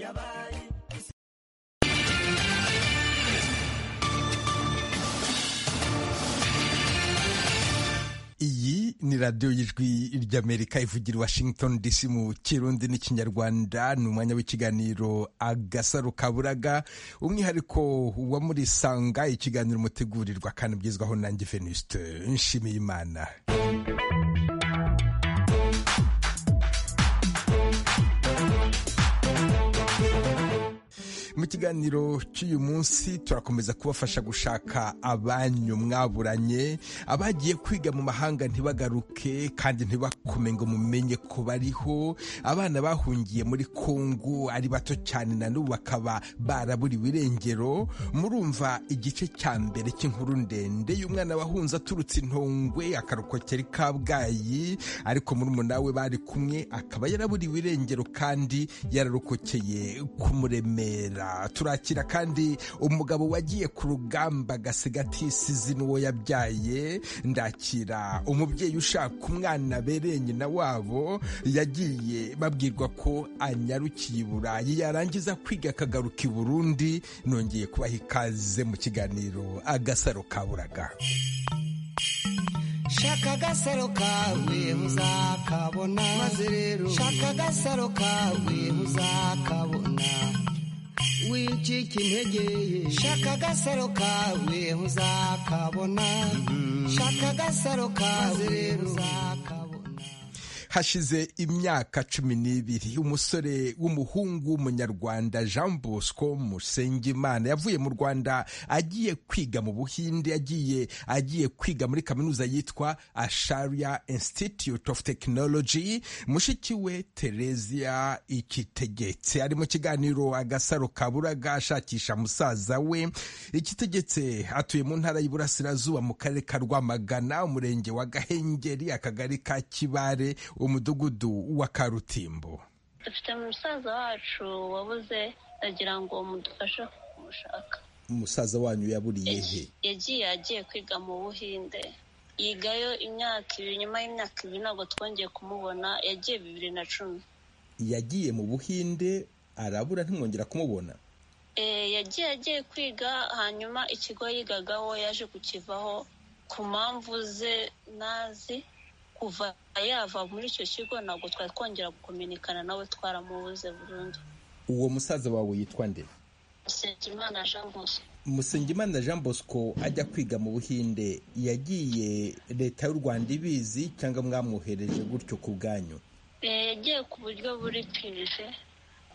yabaye iyi ni radiyo y'ijwi ry'amerika ivugira washington dc mu kirundi n'ikinyarwanda ni umwanya w'ikiganiro agasaro kaburaga umwihariko wa muri sanga ikiganiro mutegurirwa kandi bwizwaho nanjye venuste nshimiye imana mu kiganiro cy'uyu munsi turakomeza kubafasha gushaka abanyu mwaburanye abagiye kwiga mu mahanga ntibagaruke kandi ntibakome ngo mumenye ko bariho abana bahungiye muri kongo ari bato cyane na n'ubu bakaba baraburiwe irengero murumva igice cya mbere cy'inkuru ndende y'umwana wahunze aturutse intongwe akarokokera kabgayi ariko murumuna we bari kumwe akaba yaraburiwe irengero kandi yararokokeye kumuremera turakira kandi umugabo wagiye ku rugamba agasiga atisize n'uwo yabyaye ndakira umubyeyi ushaka umwana abereye nyina wabo yagiye babwirwa ko anyarukiye i burayi yarangiza kwiga akagaruka i burundi nongeye kubaha ikaze mu kiganiro agasaro kaburaga shaka agasaro kawe muzakabona maze rero shaka agasaro kawe muzakabona wicika intege shaka agasaro kawe uzakabona shaka agasaro kawe uzakabona hashize imyaka cumi n'ibiri umusore w'umuhungu w'umunyarwanda jean bosco musengimana yavuye mu rwanda agiye kwiga mu buhinde agiye agiye kwiga muri kaminuza yitwa asharia institute of technology mushiki we teresia ikitegetse ari mu kiganiro agasaro kaburaga ashakisha musaza we ikitegetse atuye mu ntara y'iburasirazuba mu karere ka rwamagana umurenge wa gahengeri akagari ka kibare umudugudu wa karutimbo dufite musaza wacu wabuze ndagira ngo mudufashe kumushaka umusaza wanyu yaburiye he yagiye agiye kwiga mu buhinde yigayo imyaka ibiri nyuma y'imyaka ibiri ntabwo twongeye kumubona yagiye bibiri na cumi yagiye mu buhinde arabura ntimwongera kumubona yagiye agiye kwiga hanyuma ikigo yigagaho yaje kukivaho ku mpamvu ze nazi kuva yava muri icyo kigo ntabwo twari twongera gukominikana nawe twaramubuze burundu uwo musaza wawe yitwa nde nsengimana jean bosco musengimana jean bosco ajya kwiga mu buhinde yagiye leta y'u rwanda ibizi cyangwa mwamwohereje gutyo ku bwanyu Eh, yagiye ku buryo buri pije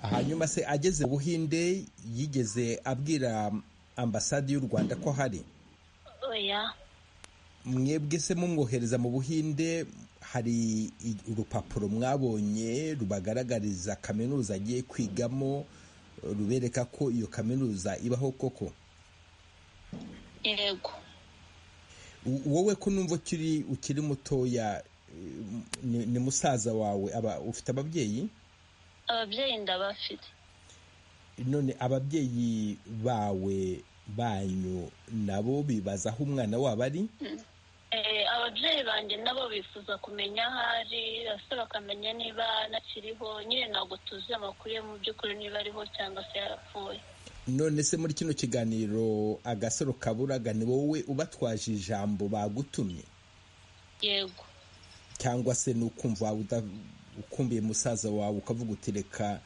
hanyuma se ageze mu buhinde yigeze abwira ambasade y'u rwanda ko hari oya mwebwe se mumwohereza mu buhinde hari i- urupapuro mwabonye rubagaragariza kaminuza agiye kwigamo rubereka ko iyo kaminuza ibaho koko yego W- wowe ko numva ukiri ukiri mutoya eh, ni ni musaza wawe aba ufite ababyeyi ababyeyi ndabafite none ababyeyi bawe banyu nabo bibaza aho umwana wabo ari Eh, ababyeyi banjye nabo bifuza kumenya aho ari bose bakamenya niba anakiriho nyine ntabwo tuzi amakuru ye mu by'ukuri niba ariho cyangwa se yarapfuye none se muri kino kiganiro agasaro kaburaga ni wowe ubatwaje ijambo bagutumye yego cyangwa se ni ukumva waba uda- ukumbiye musaza wawe ukavuga uti reka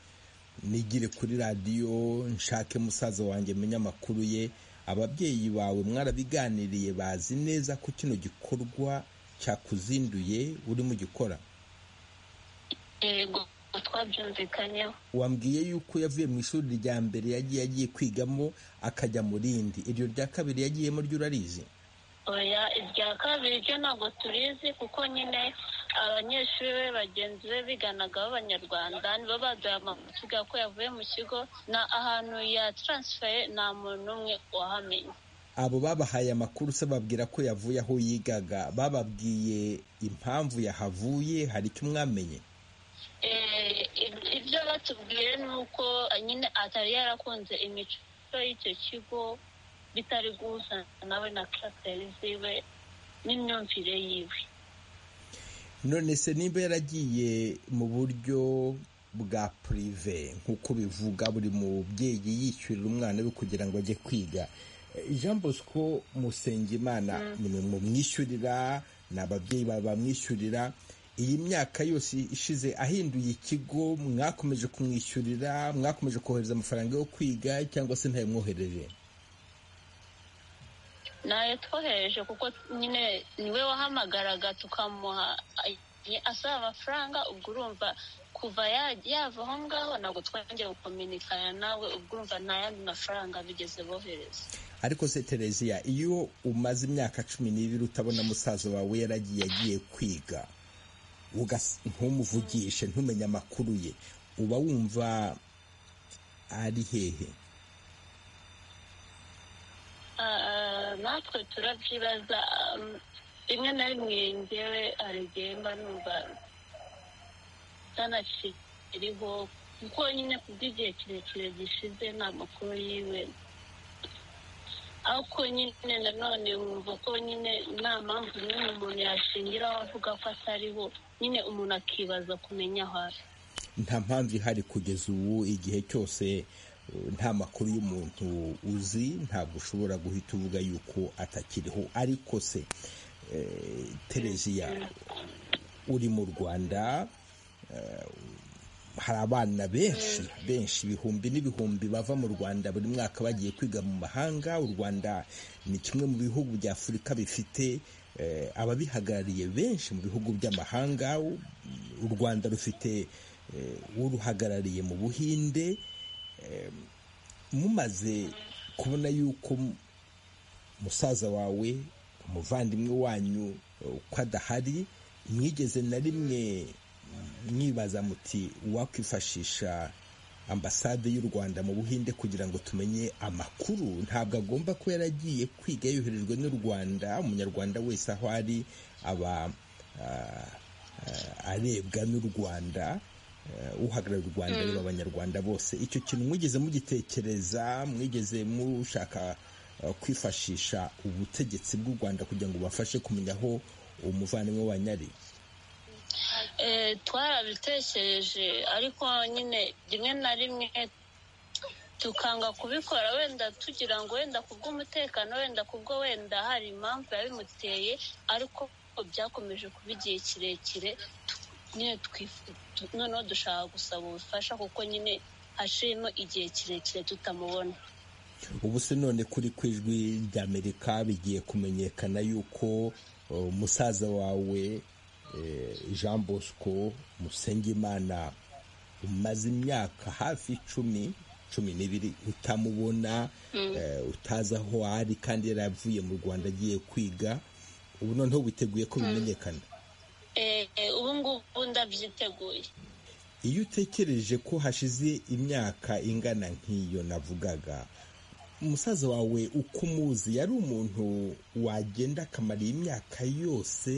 nigire kuri radiyo nshake musaza wanjye menye amakuru ye ababyeyi bawe mwarabiganiriye bazi neza ko kino gikorwa cyakuzinduye urimo ugikora yego twabyumvikanyeho wambwiye yuko yavuye mu ishuri rya mbere yagiye agiye kwigamo akajya mu rindi iryo rya kabiri yagiyemo ryo urarizi oya irya kabiri ryo ntabwo turizi kuko nyine abanyeshuri be bagenzi be biganaga b'abanyarwanda nibo baduha amakuru ko yavuye mu kigo na ahantu ya taransifaye nta muntu n'umwe wahamenye abo babahaye amakuru se babwira ko yavuye aho yigaga bababwiye impamvu yahavuye hari icyo mwamenye Eh, ib- ibyo batubwiye ni uko nyine atari yarakunze imico y'icyo kigo bitari guhuza nawe na karaseri ziwe n'imyumvire yiwe none se niba yaragiye mu buryo bwa purive nk'uko bivuga buri mubyeyi yishyurira umwana we kugira ngo ajye kwiga jean bosco musengimana ni mu mwishyurira ni ababyeyi bamwishyurira iyi myaka yose ishize ahinduye ikigo mwakomeje kumwishyurira mwakomeje kohereza amafaranga yo kwiga cyangwa se ntayamwohereje ntayo twohereje kuko nyine niwe wahamagaraga tukamuha asaba amafaranga ubwo urumva kuva yava aho ngaho ntabwo twongeye gukominikana nawe ubwo urumva nta yandi mafaranga bigeze bohereza ariko se tereziya iyo umaze imyaka cumi n'ibiri utabona musaza wawe yaragiye agiye kwiga ntumuvugishe ntumenye amakuru ye uba wumva ari hehe natwe turabyibaza rimwe na rimwe ngewe igihe mba numva ntanakiriho kuko nyine kubw'igihe kirekire gishize nta makuru yiwe ariko nyine nanone wumva ko nyine nta mpamvu n'imwe umuntu yashingiraho avuga ko atariho nyine umuntu akibaza kumenya aho ari nta mpamvu ihari kugeza ubu igihe cyose nta makuru y'umuntu uzi ntabwo ushobora guhita uvuga yuko atakiriho ariko se tereziya uri mu rwanda hari abana benshi benshi ibihumbi n'ibihumbi bava mu rwanda buri mwaka bagiye kwiga mu mahanga u rwanda ni kimwe mu bihugu bya afurika bifite ababihagarariye benshi mu bihugu by'amahanga u rwanda rufite uruhagarariye mu buhinde mumaze kubona yuko musaza wawe umuvandimwe wanyu uko adahari mwigeze na rimwe mwibaza muti uwakwifashisha ambasade y'u rwanda mu buhinde kugira ngo tumenye amakuru ntabwo agomba kuba yaragiye kwiga yoherejwe n'u rwanda umunyarwanda wese aho ari aba arebwa n'u rwanda uhagarariye u rwanda areba abanyarwanda bose icyo kintu mwigeze mugitekereza mwigeze mushaka kwifashisha ubutegetsi bw'u rwanda kugira ngo bubafashe kumenya aho umuvandimwe wa nyari twarabitekereje ariko nyine rimwe na rimwe tukanga kubikora wenda tugira ngo wenda kubw'umutekano wenda kubwo wenda hari impamvu yabimuteye ariko byakomeje kuba igihe kirekire nyine noneho dushaka gusaba ubufasha kuko nyine hashirimo igihe kirekire tutamubona ubu se none kuri ku ijwi ry'amerika bigiye kumenyekana yuko musaza wawe jean bosco musengimana umaze imyaka hafi icumi cumi n'ibiri utamubona utazi aho ari kandi yaravuye mu rwanda agiye kwiga ubu noneho witeguye ko bimenyekana ubu ngubu ndabyiteguye iyo utekereje ko hashize imyaka ingana nk'iyo navugaga umusaza wawe uko umuzi yari umuntu wagenda akamara imyaka yose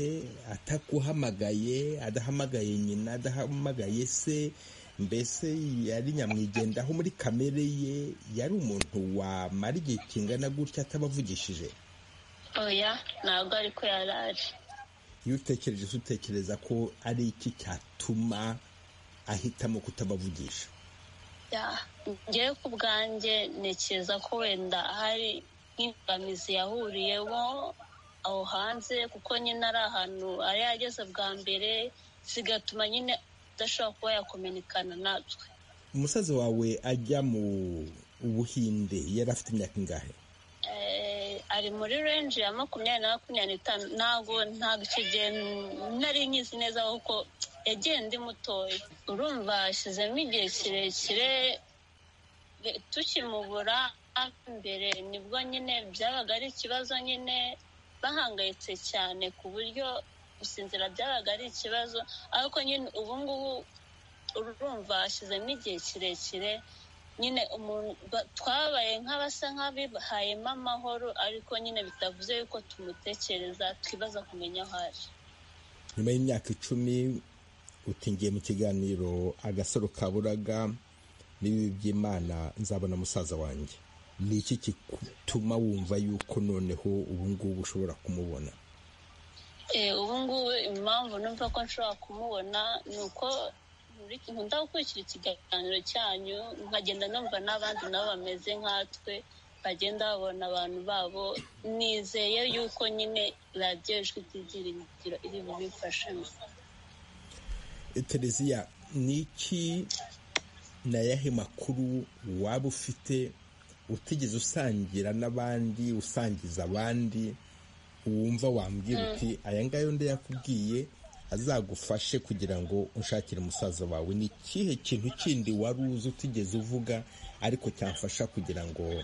ataguhamagaye adahamagaye nyina adahamagaye se mbese yari nyamwigendaho muri kamere ye yari umuntu wamara igihe kingana gutya atabavugishije oya ntabwo ariko yari ari iyo utekereje utekereza ko ari iki cyatuma ahitamo kutabavugisha ngewe ku bwanjye ntekereza ko wenda hari nk'imbogamizi yahuriyemo aho hanze kuko nyine ari ahantu ari yageze bwa mbere zigatuma nyine adashobora kuba yakominikana natwe umusaza wawe ajya mu buhinde yari afite imyaka ingahe ari muri renji ya makumyabiri na makumyabiri n'itanu ntabwo ntabwo icyo gihe nari nkizi neza kuko yagiye ndi mutoya urumva hashyizemo igihe kirekire tukimubura mbere nibwo nyine byabaga ari ikibazo nyine bahangayitse cyane ku buryo gusinzira byabaga ari ikibazo ariko nyine ubu ngubu urumva hashyizemo igihe kirekire nyine twabaye nk'abasa nk'abihayemo amahoro ariko nyine bitavuze yuko tumutekereza twibaza kumenya aho ari nyuma y'imyaka icumi utingiye mu kiganiro agasaro kaburaga n'ibibi by'imana nzabona musaza wanjye ni iki gituma wumva yuko noneho ubu ngubu ushobora kumubona ubu ngubu impamvu numva ko nshobora kumubona ni uko nkunda gukurikira ikiganiro cyanyu nkagenda numva n'abandi nabo bameze nkatwe bagenda babona abantu babo nizeye yuko nyine radiyo ijwi ryigira iri bubifashemo tereziya ni iki na yahe makuru waba ufite utigeze usangira n'abandi usangiza abandi wumva wambwira uti aya ngaya undi yakubwiye azagufashe kugira ngo ushakire musaza wawe ni ikihe kintu kindi wari uzi utigeze uvuga ariko cyamfasha kugira ngo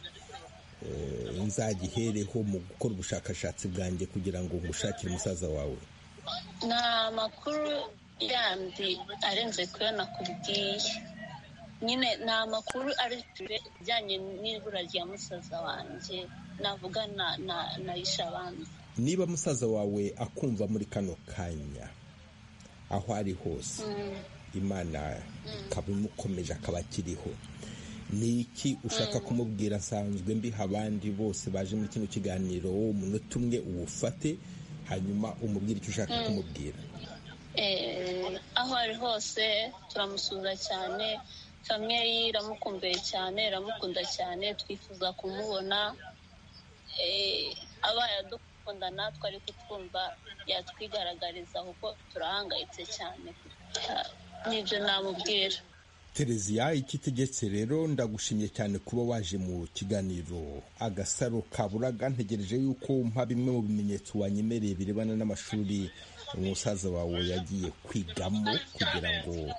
nzagihereho mu gukora ubushakashatsi bwanjye kugira ngo ngushakire umusaza wawe ni amakuru yandi arenze ku yo nakubwiye nyine ni amakuru arituye ajyanye n'ibura rya musaza wanjye navuga na abandi niba musaza wawe akumva muri kano kanya aho ari hose imana ikaba imukomeje akaba akiriho ni iki ushaka kumubwira asanzwe mbiha abandi bose baje muri kino kiganiro wowe umunota umwe uwufate hanyuma umubwire icyo ushaka kumubwira aho ari hose turamusuza cyane famille ye iramukumbuye cyane iramukunda cyane twifuza kumubona abaye adukunda natwe ariko twumva yatwigaragariza kuko turahangayitse cyane n'ibyo namubwira tereziya ikitegetse rero ndagushimye cyane kuba waje mu kiganiro agasaro kaburaga ntegereje yuko mpa bimwe mu bimenyetso wanyemereye birebana n'amashuri umusaza wawe yagiye kwigamo kugira ngo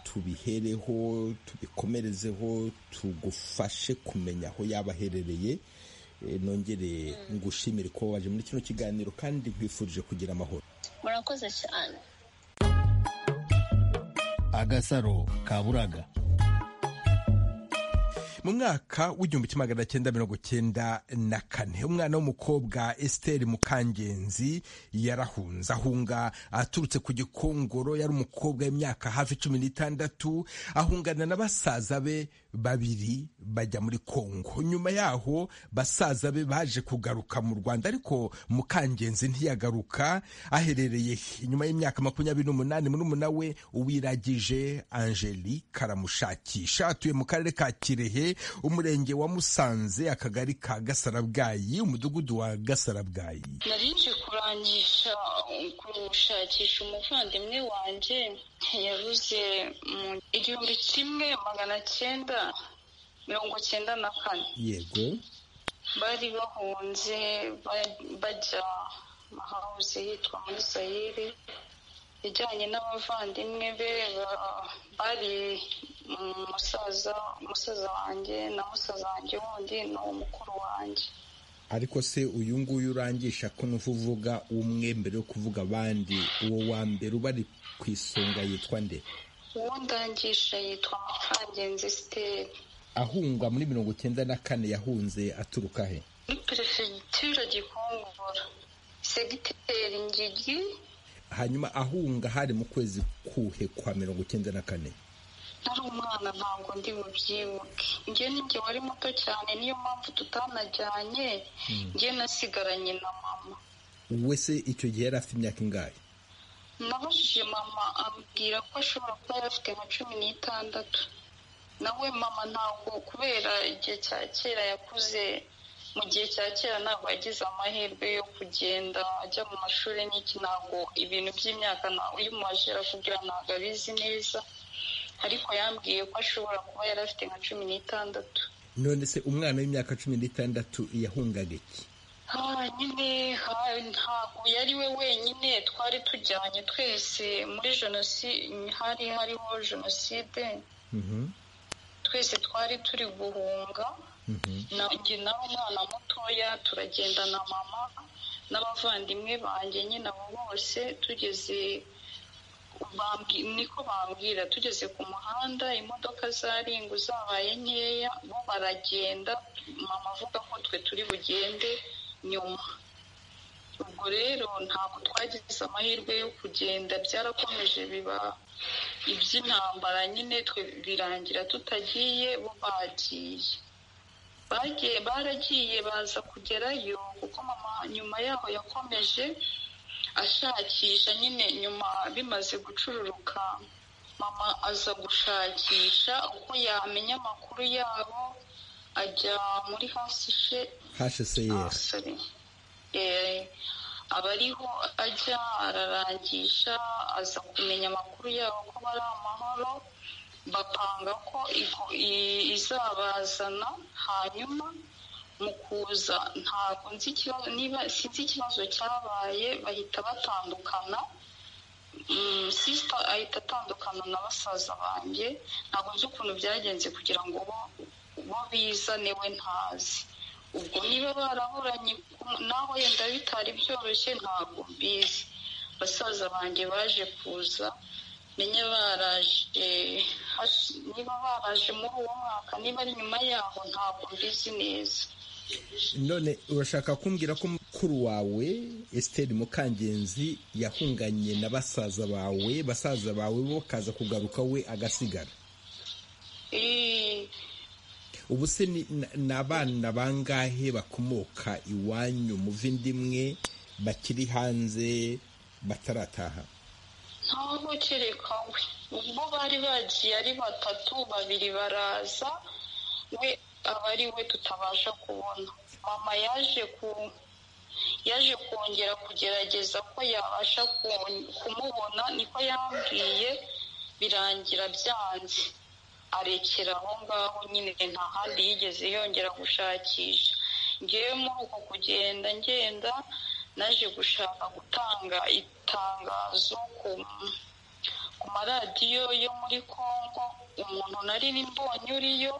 tubihereho tubikomerezeho tugufashe kumenya aho yaba aherereye nongere ngushimire ko waje muri kino kiganiro kandi nkwifurije kugira amahoro murakoze cyane agasaro kaburaga mu mwaka w'igihumbi kimwe magana cyenda mirongo cyenda na kane umwana w'umukobwa esiteri mukangenzi yarahunze ahunga aturutse ku gikongoro yari umukobwa w'imyaka hafi cumi n'itandatu ahungana na basaza be babiri bajya muri kongo nyuma yaho basaza be baje kugaruka mu rwanda ariko mukangenzi ntiyagaruka aherereye he? nyuma y'imyaka makumyabiri n'umunani murumuna we uwiragije angelique aramushakisha atuye mu karere ka kirehe umurenge wa musanze akagari ka gasarabwayi umudugudu wa gasarabwayi nari nje kurangisha gushakisha umuvandimwe wanjye yabuze mu igihumbi kimwe magana cyenda mirongo cyenda na kane yego bari bahunze ba- bajya ahawuze yitwa muri sayiri ijyanye n'abavandimwe be ba- bari umusaza umusaza wanjye na musaza wanjye wundi ni mukuru wanjye ariko se uyu nguyu urangisha ko nuva uvuga umwe mbere yo kuvuga abandi uwo wa mbere uba ari ku isonga yitwa nde uwo ndangisha yitwa mukangenzi siteri ahunga muri mirongo cyenda na kane yahunze aturuka he muri perefegitura gikongoro segiteri ngigi hanyuma ahunga hari mu kwezi kuhe kwa mirongo cyenda na kane nari umwana ntabwo ndi bubyibuke njye ni njye wari muto cyane niyo mpamvu tutanajyanye njye nasigaranye na mama wowe se icyo gihe yari afite imyaka ingahe nabajije mama ambwira ko ashobora kuba yari afite nka cumi n'itandatu nawe mama ntabwo kubera igihe cya kera yakuze mu gihe cya kera ntabwo yagize amahirwe yo kugenda ajya mu mashuri n'iki ntabwo ibintu by'imyaka nta- iyo umumaje arakubwira ntabwo abizi neza ariko yambwiye ko ashobora kuba yari afite nka cumi n'itandatu none se umwana w'imyaka cumi n'itandatu yahungaga iki Ah, nyine ha- ntabwo yari we wenyine twari tujyanye twese muri jenoside hari hariho jenoside Mhm, twese twari turi guhunga mhm. na- njye nawe umwana mutoya turagenda na mama n'abavandimwe banjye nyine abo bose tugeze bambwi- niko bambwira tugeze ku muhanda imodoka zaringu zabaye nkeya bo baragenda mama avuga ko twe turi bugende nyuma ubwo rero ntabwo twagize amahirwe yo kugenda byarakomeje biba iby'intambara nyine twe birangira tutagiye bo bagiye bagiye baragiye baza kugerayo kuko mama nyuma yaho yakomeje ashakisha nyine nyuma bimaze gucururuka mama aza gushakisha uko yamenya amakuru yabo ajya muri hasishe hscr abasore aba ariho ajya ararangisha aza kumenya amakuru yabo ko bari amahoro bapanga ko igo- i- izabazana hanyuma mu kuza ntabwo nzi ikibazo niba sinzi ikibazo cyabaye bahita batandukana Mm, sister ahita atandukana na basaza banjye ntabwo nzi ukuntu byagenze kugira ngo bo bo bizane we ntazi ubwo niba baraburanye ku- naho yenda bitari byoroshye ntabwo mbizi basaza banjye baje kuza menye baraje has- niba baraje muri uwo mwaka niba ari nyuma yaho ntabwo mbizi neza none urashaka kumbwira ko mukuru wawe esiteri mukangenzi yahunganye na basaza bawe basaza bawe bo kaza kugaruka we agasigara Eh, ubu se ni ni- ni abana bangahe bakomoka iwanyu mu vindimwe bakiri hanze batarataha ntaho kereka we ubwo bari bagiye ari batatu babiri baraza we aba ari we tutabasha kubona mama yaje ku yaje kongera kugerageza ko yabasha ku- kumubona niko yambwiye birangira byanze arekera aho ngaho nyine nta handi yigeze yongera gushakisha ngewe muri uko kugenda ngenda naje gushaka gutanga itangazo ku ku maradiyo yo muri congo umuntu nari mbonye uriyo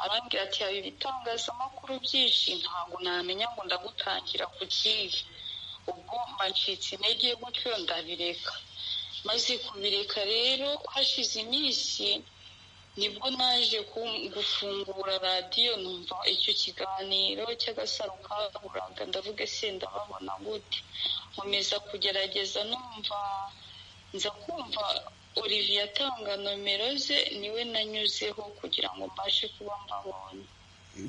arambwira ati hari ibitangazamakuru byinshi ntabwo namenya ngo ndagutangira ku kihe ubwo mba ncitse intege gutyo ndabireka maze kubireka rero hashize iminsi nibwo naje ku- gufungura radiyo numva icyo kiganiro cy'agasaro kaburaga ndavuga se ndababona gute nkomeza kugerageza numva nza kumva olivier atanga nomero ze niwe nanyuzeho kugira ngo mbashe kuba mbabonye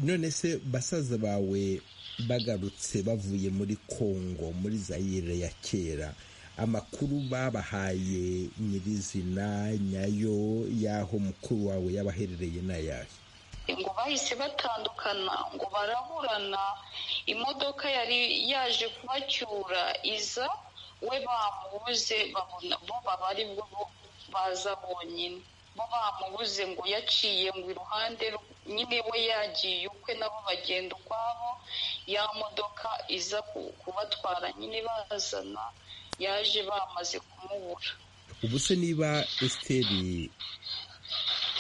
none se basaza bawe bagarutse bavuye muri kongo muri zayire ya kera amakuru babahaye nyirizina nyayo y'aho mukuru wawe yabaherereye n'ayahe ngo bahise batandukana ngo baraburana imodoka yari yaje kubacyura iza we bamubuze babona bo baba ari bwo bo baza bonyine bo bamubuze ngo yaciye ngo iruhande rw- nyine we yagiye ukwe nabo bagenda ukwabo ya modoka iza ku- kubatwara nyine bazana yaje bamaze kumubura ubu se niba esiteri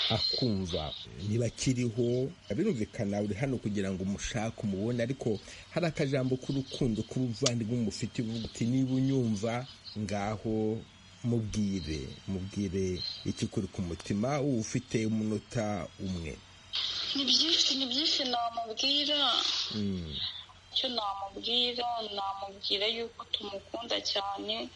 akumva niba akiriho birumvikana uri hano kugira ngo umushake umubone ariko hari akajambo k'urukundo k'ubuvandimwe mufite uvuga uti niba unyumva ngaho mubwire mubwire ikikuri ku mutima uba ufite umunota umwe ni byinshi ni byinshi namubwira Mm. icyo namubwira namubwira yuko tumukunda cyane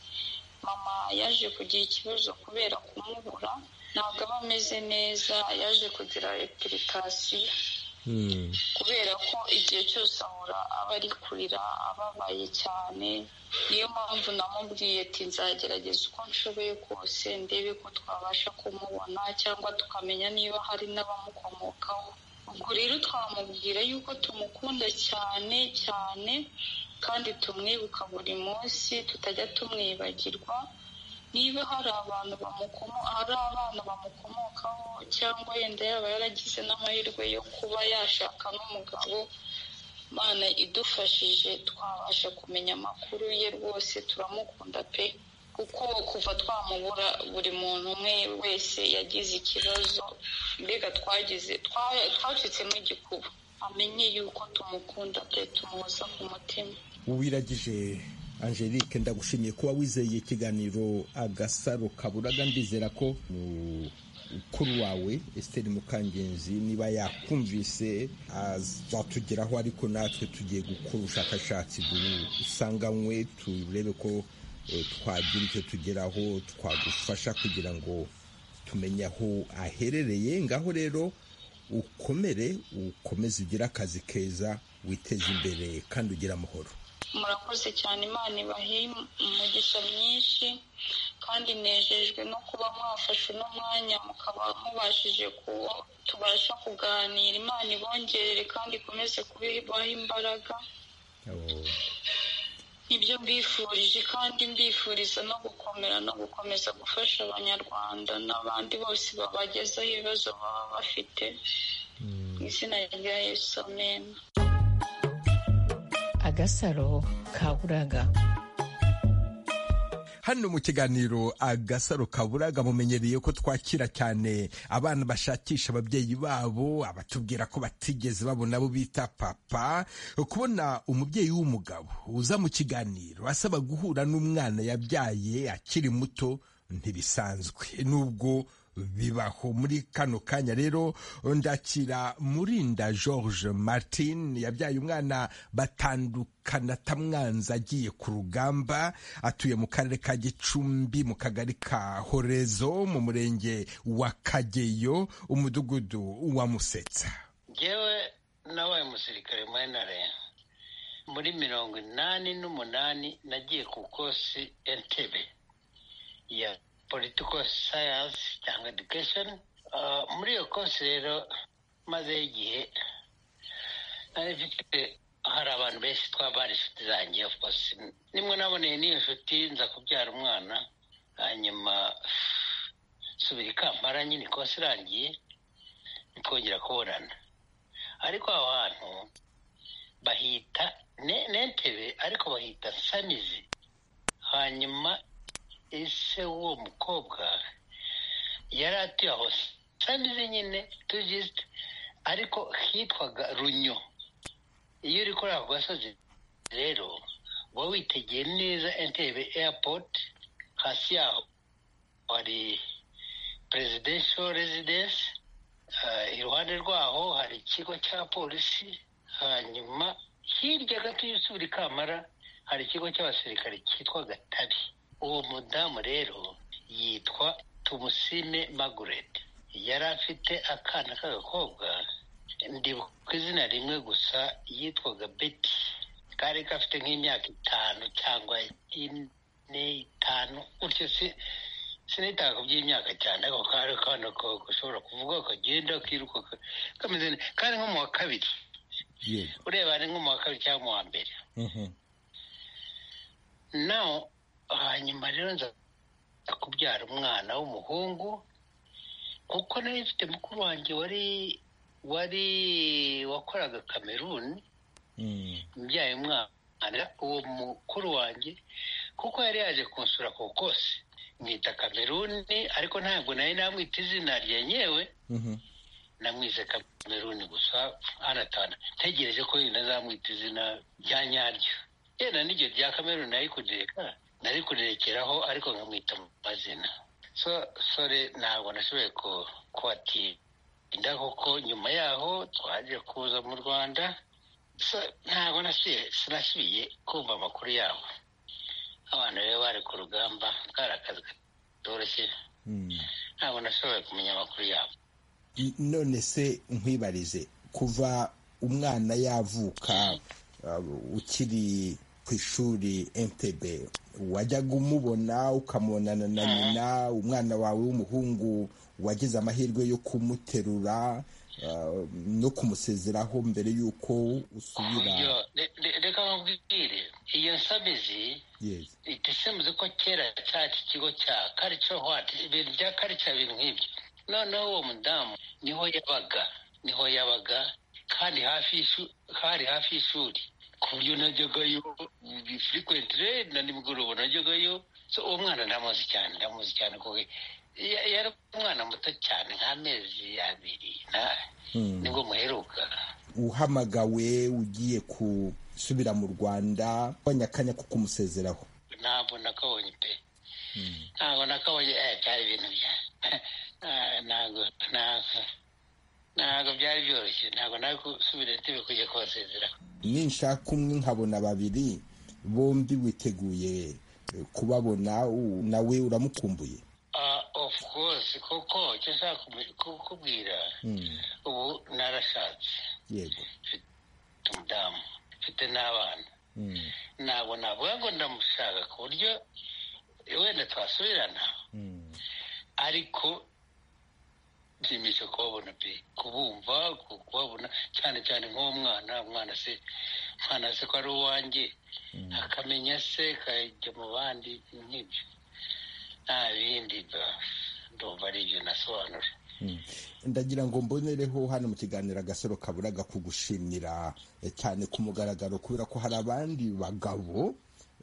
mama yaje kugira ikibazo kubera kumubura ntabwo aba ameze neza yaje kugira epulikasiyo Mm. kubera ko igihe cyose ahora aba ari kurira ababaye cyane niyo mpamvu namubwiye ati nzagerageza uko nshoboye kose ndebe ko twabasha kumubona cyangwa tukamenya niba hari n'abamukomokaho ubwo rero twamubwira yuko tumukunda cyane cyane kandi tumwibuka buri munsi tutajya tumwibagirwa niba hari abantu bamukomo hari abana bamukomokaho cyangwa yenda yaba yaragize n'amahirwe yo kuba yashaka n'umugabo mana idufashije twabasha kumenya amakuru ye rwose turamukunda pe kuko kuva twamubura buri muntu umwe wese yagize ikibazo mbega twagize twa- twacitsemo igikuba amenye yuko tumukunda pe tumuhoza ku mutima wiragije angelique ndagushimiye kuba wizeye ikiganiro agasaro kaburaga ndizera ko mukuru wawe esiteri mukangenzi niba yakumvise azatugeraho ariko natwe tugiye gukora ubushakashatsi busanganywe turebe ko eh, twagira icyo tugeraho twagufasha kugira ngo tumenye aho aherereye ngaho rero ukomere ukomeze ugire akazi keza witeze imbere kandi ugire amahoro murakoze cyane imana ibahe umugisha myinshi kandi nejejwe no kuba mwafashe uno mwanya mukaba mubashije kuba tubasha kuganira imana ibongerere kandi ikomeze kubibaho imbaraga ibyo mbifurije kandi mbifuriza no gukomera no gukomeza gufasha abanyarwanda n'abandi bose babagezaho ibibazo baba bafite mu izina rya yesu amena agasaro kaburaga hano mu kiganiro agasaro kaburaga mumenyereye ko twakira cyane abana bashakisha ababyeyi babo abatubwira ko batigeze babona abo bita papa kubona umubyeyi w'umugabo uza mu kiganiro asaba guhura n'umwana yabyaye akiri muto ntibisanzwe nubwo bibaho muri kano kanya rero ndakira murinda george martin yabyaye umwana batandukana atamwanza agiye ku rugamba atuye mu karere ka gicumbi mu kagari ka horezo mu murenge wa kageyo umudugudu wa musetsa ngewe nabaye umusirikare muri nare muri mirongo inani n'umunani nagiye ku kosi entebe ya political science cyangwa education muri iyo kose rero mazeho igihe nari mfite hari abantu benshi twabari inshuti zanjye of course nimwe naboneye n'iyo nshuti nza kubyara umwana hanyuma subira i kampala nyine kose irangiye nikongera kubonana ariko aho hantu bahita n'entebe ariko bahita sanizi hanyuma ese uwo mukobwa yari atuye aho sanizi nyine tugisite ariko hitwaga runyo iyo uri kuri ako gasozi rero uba witegeye neza entebe eyapoti hasi yaho hari perezidensiyo rezidensi iruhande rwaho hari ikigo cya polisi hanyuma hirya gato iyo usubira ikamara hari ikigo cy'abasirikare cyitwa gatabi uwo mudamu rero yitwa tumusine magureti yari afite akana k'agakobwa ndibuka izina rimwe gusa yitwaga beti kari gafite nk'imyaka itanu cyangwa ine itanu gutyo sinitaga ku by'imyaka cyane ako kari akana gashobora kuvuga kagenda kiruka kameze neza kari nko mu wa kabiri ureba ni nko mu wa kabiri cyangwa mu wa mbere nawe hanyuma rero nza kubyara umwana w'umuhungu kuko nayo mfite mukuru wanjye wari wari wakoraga kameruni mbyaye umwana uwo mukuru wanjye kuko yari yaje kunsura ku kose mwita kameruni ariko ntabwo nayo namwita izina ryenyewe namwize kameruni gusa anatana ntegereje ko yenda azamwita izina rya nyaryo yenda n'iryo rya kameruni nayikugeka nari kurekeraho ariko nkamwita mu mazina so sore ntabwo nashoboye kubatinda kuko nyuma yaho twaje kuza mu rwanda ntabwo sinasubiye kumva amakuru yabo abantu rero bari ku rugamba kari akazi katoroshye ntabwo nashoboye kumenya amakuru yabo none se nkwibarize kuva umwana yavuka ukiri ku ishuri entebe wajyaga umubona ukamubonana na nyina umwana wawe w'umuhungu wagize amahirwe yo kumuterura no kumusezeraho mbere y'uko usubira reka nkubwire iyo nsabizi itisemuze ko kera cyaki kigo cya karica hwati ibintu bya karica ibintu nk'ibyo noneho uwo mudamu niho yabaga niho yabaga kandi hari hafi y'ishuri ku buryo najyagayo firikwenti rero na nimugoroba najyagayo uwo mwana ndamuzi cyane ndamuzi cyane kuko yari umwana muto cyane nk'amezi abiri nibwo muheruka uhamagawe ugiye gusubira mu rwanda akanya ko kumusezeraho ntabwo nakabonye pe ntabwo nakabonye byari ibintu bya ntabwo ntabwo ntabwo byari byoroshye ntabwo nawe gusubira intebe kujya kubasezera ninshaka umwe nkabona babiri bombi witeguye kubabona nawe uramukumbuye of course kuko icyo nshaka kukubwira ubu narashatse mfite umudamu mfite n'abana ntabwo navuga ngo ndamushaka ku buryo wenda twasubirana ariko byimisha kubabona pe kubumva ku- kubabona cyane cyane nk'uwo mwana umwana se umwana se ko ari uwanjye akamenya se akajya mu bandi nk'ibyo nta bindi ba ndumva ari ibyo nasobanura ndagira ngo mbonereho hano mu kiganiro agasaro kaburaga kugushimira eh, cyane ku mugaragaro kubera ko hari abandi bagabo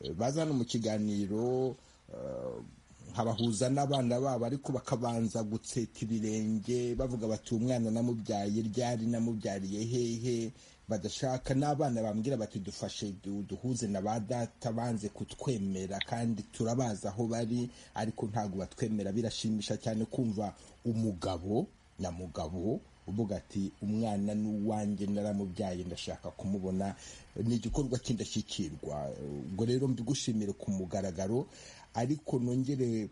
eh, baza hano mu kiganiro eh, nkabahuza n'abana babo ariko bakabanza gutseta ibirenge bavuga bati "Uyu mwana namubyaye ryari namubyariye hehe badashaka n'abana bambwira bati dufashe du- duhuze na ba data banze kutwemera kandi turabazi aho bari ariko ntabwo batwemera birashimisha cyane kumva umugabo na mugabo uvuga ati umwana ni uwanjye naramubyaye ndashaka kumubona ni igikorwa cy'indashyikirwa ubwo rero mbigushimire ku mugaragaro ariko nongere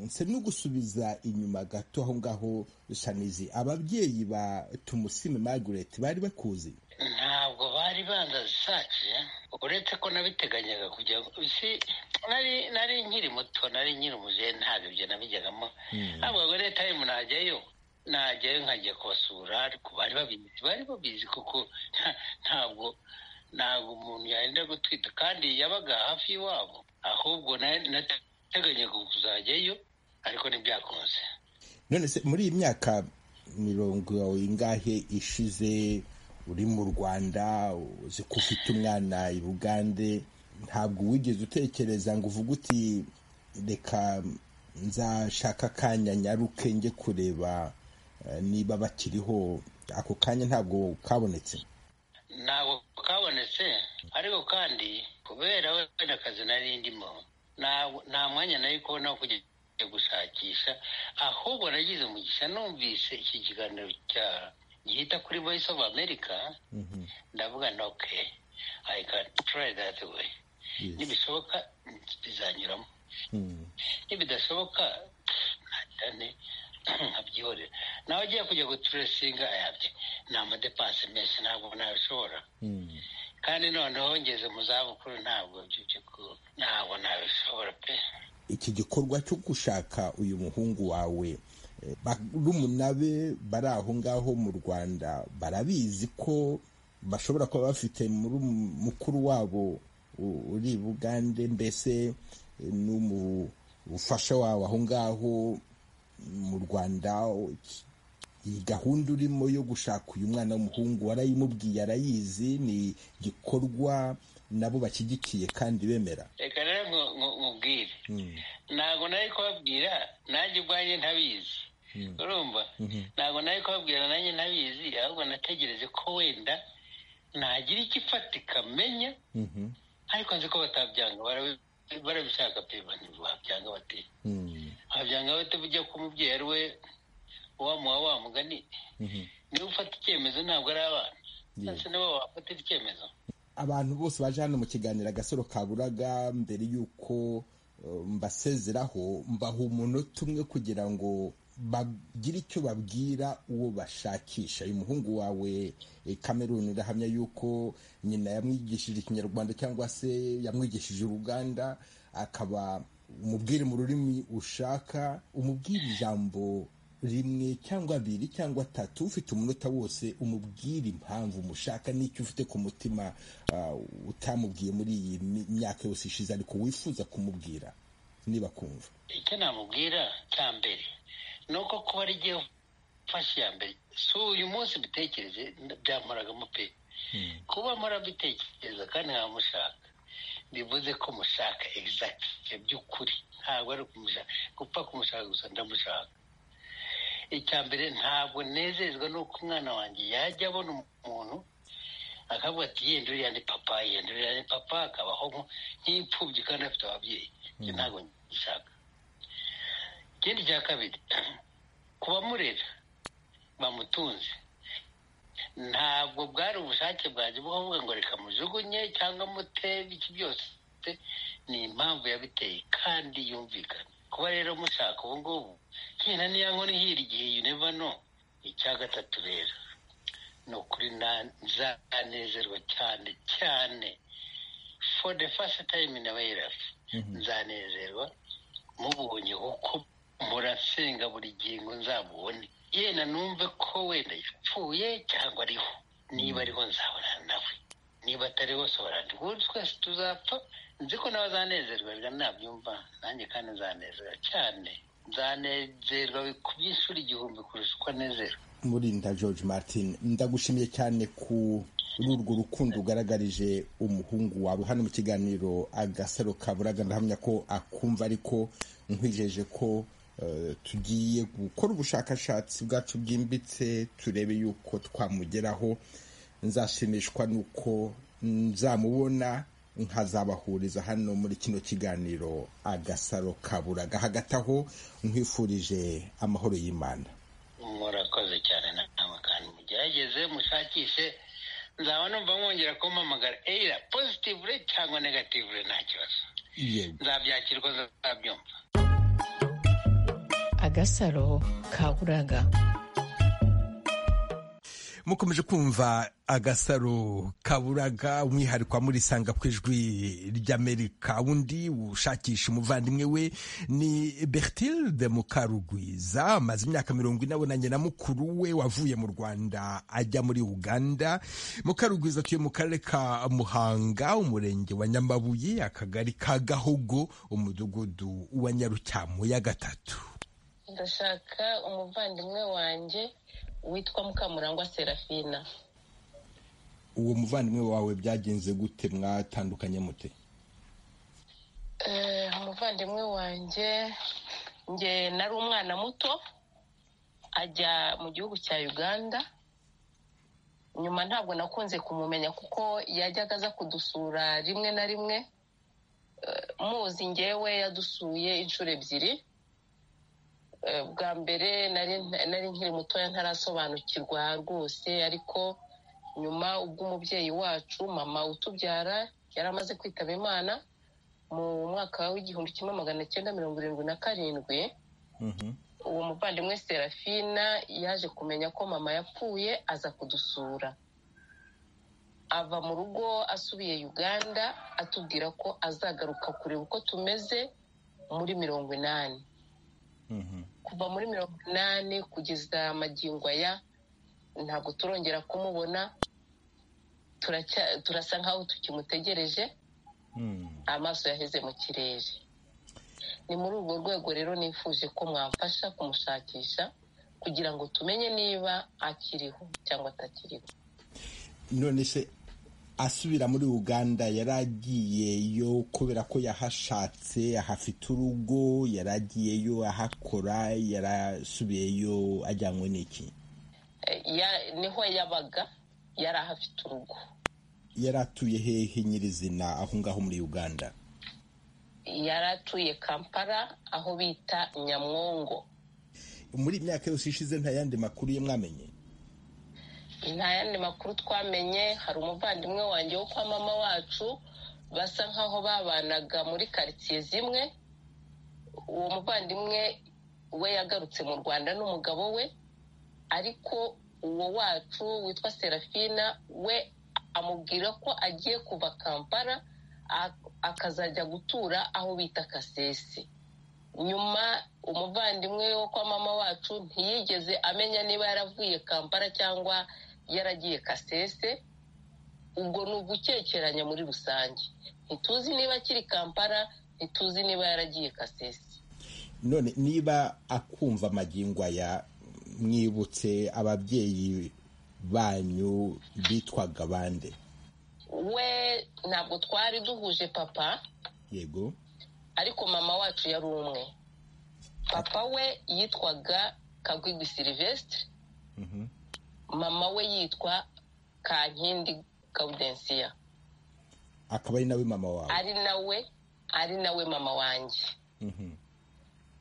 nse no gusubiza inyuma gato aho ngaho shanizi ababyeyi ba tumusime margaret bari bakuzi ntabwo bari bandaze sace uretse ko nabiteganyaga kugira ngo isi nari nari nkiri muto nari nkiri umujene ntabwo ibyo nabijyagamo ntabwo ngo leta y'umuntu najyayo najyayo nkajya kubasura ariko bari babizi bari babizi kuko nta- ntabwo ntabwo umuntu yenda gutwita kandi yabaga hafi y'iwabo ahubwo na- nateganyaga kuzajyayo ariko ntibyakunze none se muri iyi myaka mirongo ingahe ishize uri mu rwanda uzi ko ufite umwana i bugande ntabwo wigeze utekereza ngo uvuge uti reka nzashaka akanya nyaruke njye kureba eh, niba bakiriho ako kanya ntabwo kabonetse ntabwo kabonetse ariko kandi kubera wenda akazi nari ndimo ntabwo- nta mwanya nari kubona wo kujya gushakisha ahubwo nagize umugisha numvise iki kiganiro cya gihita kuri voice of america ndavuga nti ok i can try that way nibishoboka bizanyuramo nibidashoboka cyane nkabyihorera nawe agiye kujya guturesinga ayabye ni amadepanse menshi ntabwo nabishobora kandi noneho ngeze mu zabukuru ntabwo by'ukuri ntabwo nabishobora pe iki gikorwa cyo gushaka uyu muhungu wawe eh, barumuna be bari aho ngaho mu rwanda barabizi ko bashobora kuba bafite muri mukuru wabo u- uri i bugande mbese eh, n'umufasha wawe aho ngaho mu rwanda iki- iyi gahunda urimo yo gushaka uyu mwana w'umuhungu warayimubwiye arayizi ni igikorwa nabo bashyigikiye kandi bemera reka rero nku- nku- nkubwire ntabwo nari kubabwira nanjye ubwanjye ntabizi urumva ntabwo nari kubabwira nanjye ntabizi ahubwo nategereje ko wenda nagira icyo ifatika menya ariko nzi ko batabyanga barabi- barabishaka pe babyanga bate wabyanga bate ujya ku mubyeyi ari we wamuha wa mugani niba ufata icyemezo ntabwo ari abana ndetse nibo bafatira icyemezo abantu bose baje hano mu kiganiro agasoro kaburaga mbere y'uko eh, mbasezeraho mbaha umunota umwe kugira ngo bagire icyo babwira uwo bashakisha uyu muhungu wawe eh, Cameron urahamya yuko nyina yamwigishije ikinyarwanda cyangwa se yamwigishije uruganda akaba umubwire mu rurimi ushaka umubwire ijambo rimwe cyangwa abiri cyangwa atatu ufite umunota wose umubwire impamvu umushaka n'icyo ufite ku mutima ah, utamubwiye muri iyi mi- myaka yose ishize ariko wifuza kumubwira niba kumva icyo namubwira cya mbere ni uko kuba ari igihe mfashe iya mbere si uyu munsi mbitekereze byamporagamo pe kuba mpora mbitekereza kandi nkamushaka bivuze ko mushaka egizagiti by'ukuri ntabwo ari ukumushaka gupfa kumushaka gusa ndamushaka icya mbere ntabwo nezezwa n'uko umwana wanjye yajya abona umuntu akavuga ati yenda uriya ni papa yenda uriya ni papa akabaho nko- nk'imfubyi kandi afite ababyeyi ibyo ntabwo ngishaka ikindi cya kabiri ku bamurera bamutunze ntabwo bwari ubushake bwanjye bwo kuvuga ngo reka mujugunye cyangwa mutebe iki byose ni impamvu yabiteye kandi yumvikana kuba rero mushaka ubu ngubu nkina niya nkoni hira igihe yuneva no icya gatatu rero ni ukuri na- nzanezerwa cyane cyane for the first time in my life nzanezerwa mubonye kuko mpora nsenga buri gingo nzamubone yenda numve ko wenda yapfuye cyangwa ariho niba ariho nzahorana nawe niba atariho sohora ubu twese tuzapfa nzi ko nawe azanezerwa reka nabyumva nanjye kandi nzanezerwa cyane nzanezerwa ku by'ishuri igihumbi kurusha uko anezerwa murinda george martin ndagushimiye cyane ku urwo rukundo ugaragarije umuhungu wawe hano mu kiganiro agasaro kaburaga ndahamya ko akumva ariko nkwijeje ko eh, tugiye gukora ubushakashatsi bwacu bwimbitse turebe yuko twamugeraho nzashimishwa nuko nzamubona nkazabahuriza hano muri kino kiganiro agasaro kaburaga hagati aho nkwifurije amahoro y'imana murakoze cyane nama kandi mugerageze mushakishe nzaba numva mwongera kumpamagara eya positive cyangwa negative nta kibazo yego nzabyakirwa nzabyumva agasaro kaburaga mukomeje kumva agasaro kaburaga umwihariko wa murisanga ku ijwi ry'amerika undi ushakisha umuvandimwe we ni bertilde mukarugwiza amaze imyaka mirongo inabonanye na mukuru we wavuye mu rwanda ajya muri uganda mukarugwiza atuye mu karere ka muhanga umurenge wa nyamabuye akagari ka gahogo umudugudu wa nyarutyamu ya gatatu ndashaka umuvandimwe wanjye witwa mukamurangwa serafina uwo muvandimwe wawe byagenze gute mwatandukanye mute Eh, umuvandimwe wanjye njye nari umwana muto ajya mu gihugu cya uganda nyuma ntabwo nakunze kumumenya kuko yajyaga aza kudusura rimwe na rimwe Eh, muzi ngewe yadusuye inshuro ebyiri Eh, bwa mbere nari nari nkiri mutoya ntarasobanukirwa rwose ariko nyuma ubwo umubyeyi wacu mama utubyara yari amaze kwitaba imana mu mwaka w'igihumbi kimwe magana cyenda mirongo irindwi na karindwi uwo muvandimwe serafina yaje kumenya ko mama yapfuye aza kudusura ava mu rugo asubiye uganda atubwira ko azagaruka kureba uko tumeze muri mirongo inani kuva muri mirongo inani kugeza magingo aya ntabwo turongera kumubona turacya- turasa nkaho tukimutegereje amaso yaheze mu kirere ni muri urwo rwego rero nifuje ko mwamfasha kumushakisha kugira ngo tumenye niba akiriho cyangwa atakiriho none se asubira muri uganda yari agiyeyo kubera ko yahashatse ahafite urugo yari agiyeyo ahakora yarasubiyeyo ajyanywe n'iki Eh, ya- niho yabaga yari ahafite urugo yari atuye hehe nyirizina aho ngaho muri uganda yari atuye kampala aho bita nyamwongo muri iyi myaka yose ishize nta yandi makuru ye mwamenye nta yandi makuru twamenye hari umuvandimwe wanjye wo kwa mama wacu basa nk'aho babanaga muri karitsiye zimwe uwo muvandimwe we yagarutse mu rwanda n'umugabo we ariko uwo wacu witwa serafina we amubwira ko agiye kuva kampala a- akazajya gutura aho bita kasese nyuma umuvandimwe wo kwa mama wacu ntiyigeze amenya niba yaravuye kampala cyangwa yaragiye kasese ubwo ni ugukekeranya muri rusange ntituzi niba akiri kampala ntituzi niba yaragiye kasese none niba akumva amagingo aya mwibutse ababyeyi banyu bitwaga bande we ntabwo twari duhuje papa yego ariko mama wacu yari umwe papa we yitwaga kagwigwi silivesitire mama we yitwa kankindi gaudensiya akaba ari nawe mama wawe ari nawe ari nawe mama wanjye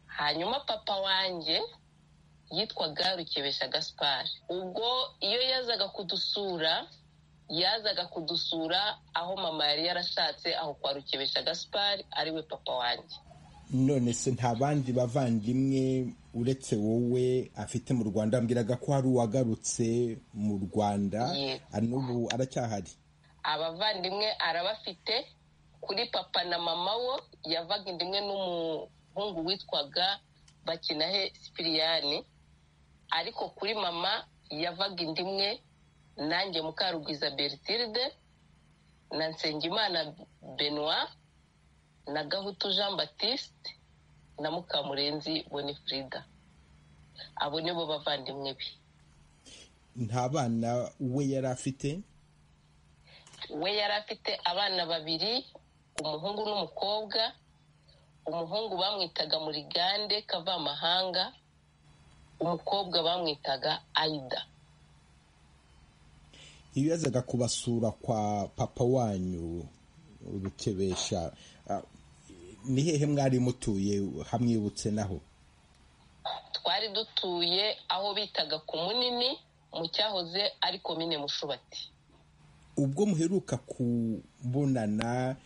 hanyuma papa wanjye yitwaga rukebesha gaspari ubwo iyo yazaga kudusura yazaga kudusura aho mama yari yarashatse aho kwa rukebesha gaspari ariwe papa wanjye none se nta bandi bavandimwe uretse wowe afite mu rwanda ambwiraga ko hari uwagarutse mu rwanda Yego. n'ubu aracyahari abavandimwe arabafite kuri papa na mama wo yavaga inda imwe n'umuhungu witwaga bakinahe sipiriyani ariko kuri mama yavaga inda imwe nanjye mukarugwiza bertilde na nsengimana benoit na gahutu jean batiste na mukamurenzi bonifrida abo nibo bavandimwe be nta bana we yari afite we yari afite abana babiri umuhungu n'umukobwa umuhungu bamwitaga murigande kavamahanga umukobwa bamwitaga ayida iyo yazaga kubasura kwa papa wanyu rukebesha ah, ni hehe mwari mutuye hamwibutse naho twari dutuye aho bitaga ku munini mu cyahoze ari komine mushubati ubwo muheruka kubonana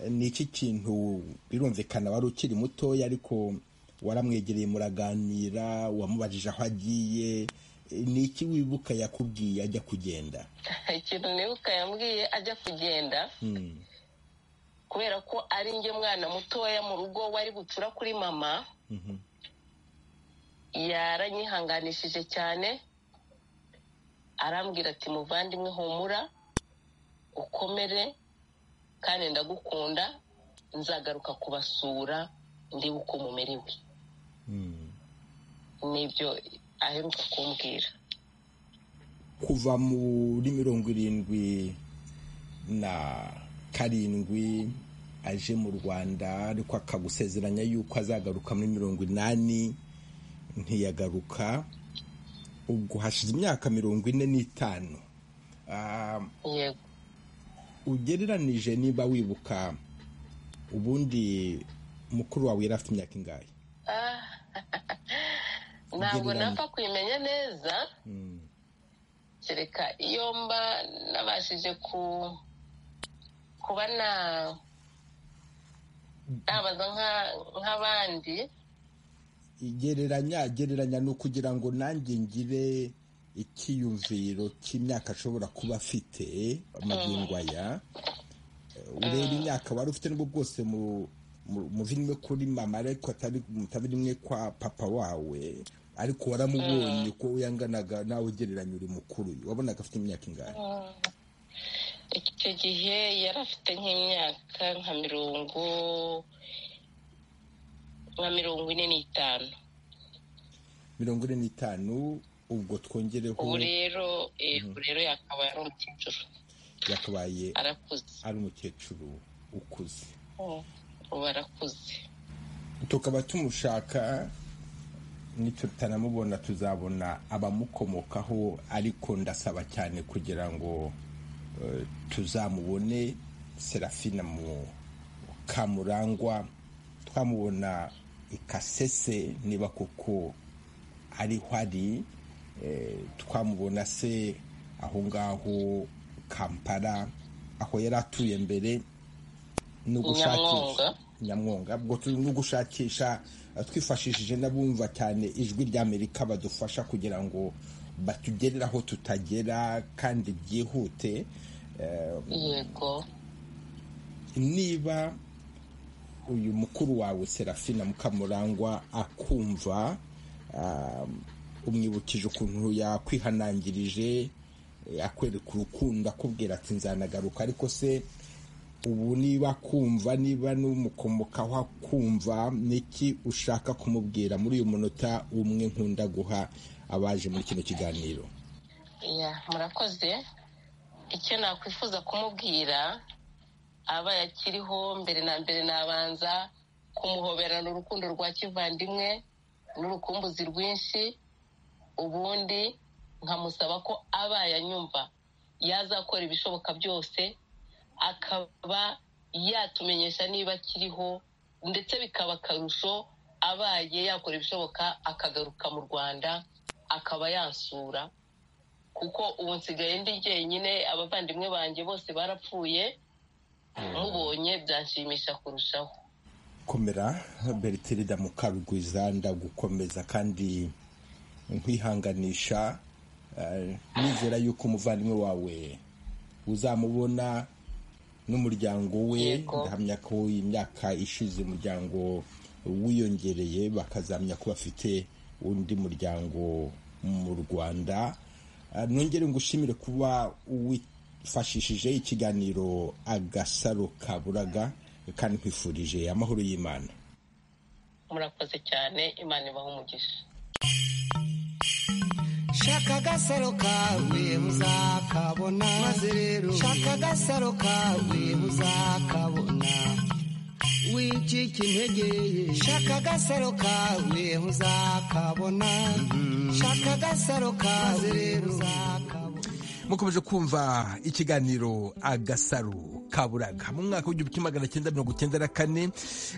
ni iki kintu birumvikana wari ukiri mutoya ariko waramwegereye muraganira wamubajije aho agiye ni iki wibuka yakubwiye ajya kugenda ikintu nibuka yambwiye ajya kugenda kubera ko ari njye mwana mutoya mu rugo wari bucura kuri mama yaranyihanganishije cyane arambwira ati muvandimwe humura ukomere kandi ndagukunda nzagaruka kubasura ndebe uko mumerewe nibyo aheruka kumbwira kuva muri mirongo irindwi na karindwi aje mu rwanda ariko akagusezeranya yuko azagaruka muri mirongo inani ntiyagaruka ubwo hashize imyaka mirongo ine n'itanu Ah, yego ugereranije niba wibuka ubundi mukuru wawe yari afite imyaka ingahe Ah, ntabwo Ugereranya. napfa kuyimenya neza kereka iyo mba nabashije ku kuba na nabaza nka- nk'abandi igereranya gereranya ni ukugira ngo nanjye ngire icyiyumviro cy'imyaka ashobora kuba afite amagingo aya ureba imyaka wari ufite nubwo bwose mu- mu- muvimwe kuri mama ariko atari- mutari rimwe kwa papa wawe ariko waramubonye uko yanganaga nawe ugereranya uri mukuru wabonaga afite imyaka ingahe icyo gihe yari afite nk'imyaka nka mirongo nka mirongo ine n'itanu mirongo ine n'itanu ubwo twongereho ubu rero eh, ubu rero yakabaye ari umukecuru yakabaye arakuze ari umukecuru ukuze ubu arakuze tukaba tumushaka nitutanamubona tuzabona abamukomokaho ariko ndasaba cyane kugira ngo eh, tuzamubone serafina mu kamurangwa twamubona ikasese niba kuko ariho ari eh, twamubona se aho ngaho kampala aho yari atuye mbere ni ugushakisha Nyamwonga. nyamwonga ubwo turi no gushakisha eh, twifashishije n'abumva cyane ijwi ry'amerika badufasha kugira ngo batugerere aho tutagera kandi byihute Eh, yego niba uyu mukuru wawe serafina mukamurangwa akumva um, umwibukije ukuntu yakwihanangirije eh, akwereka urukundo akubwira ati nzanagaruka ariko se ubu niba akumva niba n'umukomokaho akumva niki ushaka kumubwira muri uyu munota umwe nkunda guha abaje muri kino kiganiro ya murakoze icyo nakwifuza kumubwira aba yakiriho mbere na mbere nabanza kumuhoberana urukundo rwa kivandimwe n'urukumbuzi rwinshi ubundi nkamusaba ko aba yanyumva yazakora ibishoboka byose akaba yatumenyesha niba akiriho ndetse bikaba akarusho abaye yakora ibishoboka akagaruka mu rwanda akaba yansura kuko ubu nsigaye ndi jyenyine abavandimwe banjye bose barapfuye mubonye byanshimisha kurushaho komera bertilida mukarugwiza ndagukomeza kandi nkwihanganisha eh, nizera yuko umuvandimwe wawe uzamubona n'umuryango we Yego. ndahamya ko imyaka ishize umuryango wiyongereye bakazamenya ko bafite undi muryango mu rwanda Ah, nongere ngushimire kuba wifashishije ikiganiro agasaro kaburaga kandi nkwifurije amahoro y'imana murakoze cyane imana ibaha umugisha shaka agasaro kawe muzakabona maze rero shaka agasaro kawe muzakabona wicika intege ye shaka agasaro kawe muzakabona shaka agasaro kawe rero uzakabona mukomeje kumva ikiganiro agasaro kaburaga mu mwaka w'igihumbi kimwe magana cyenda mirongo icyenda na kane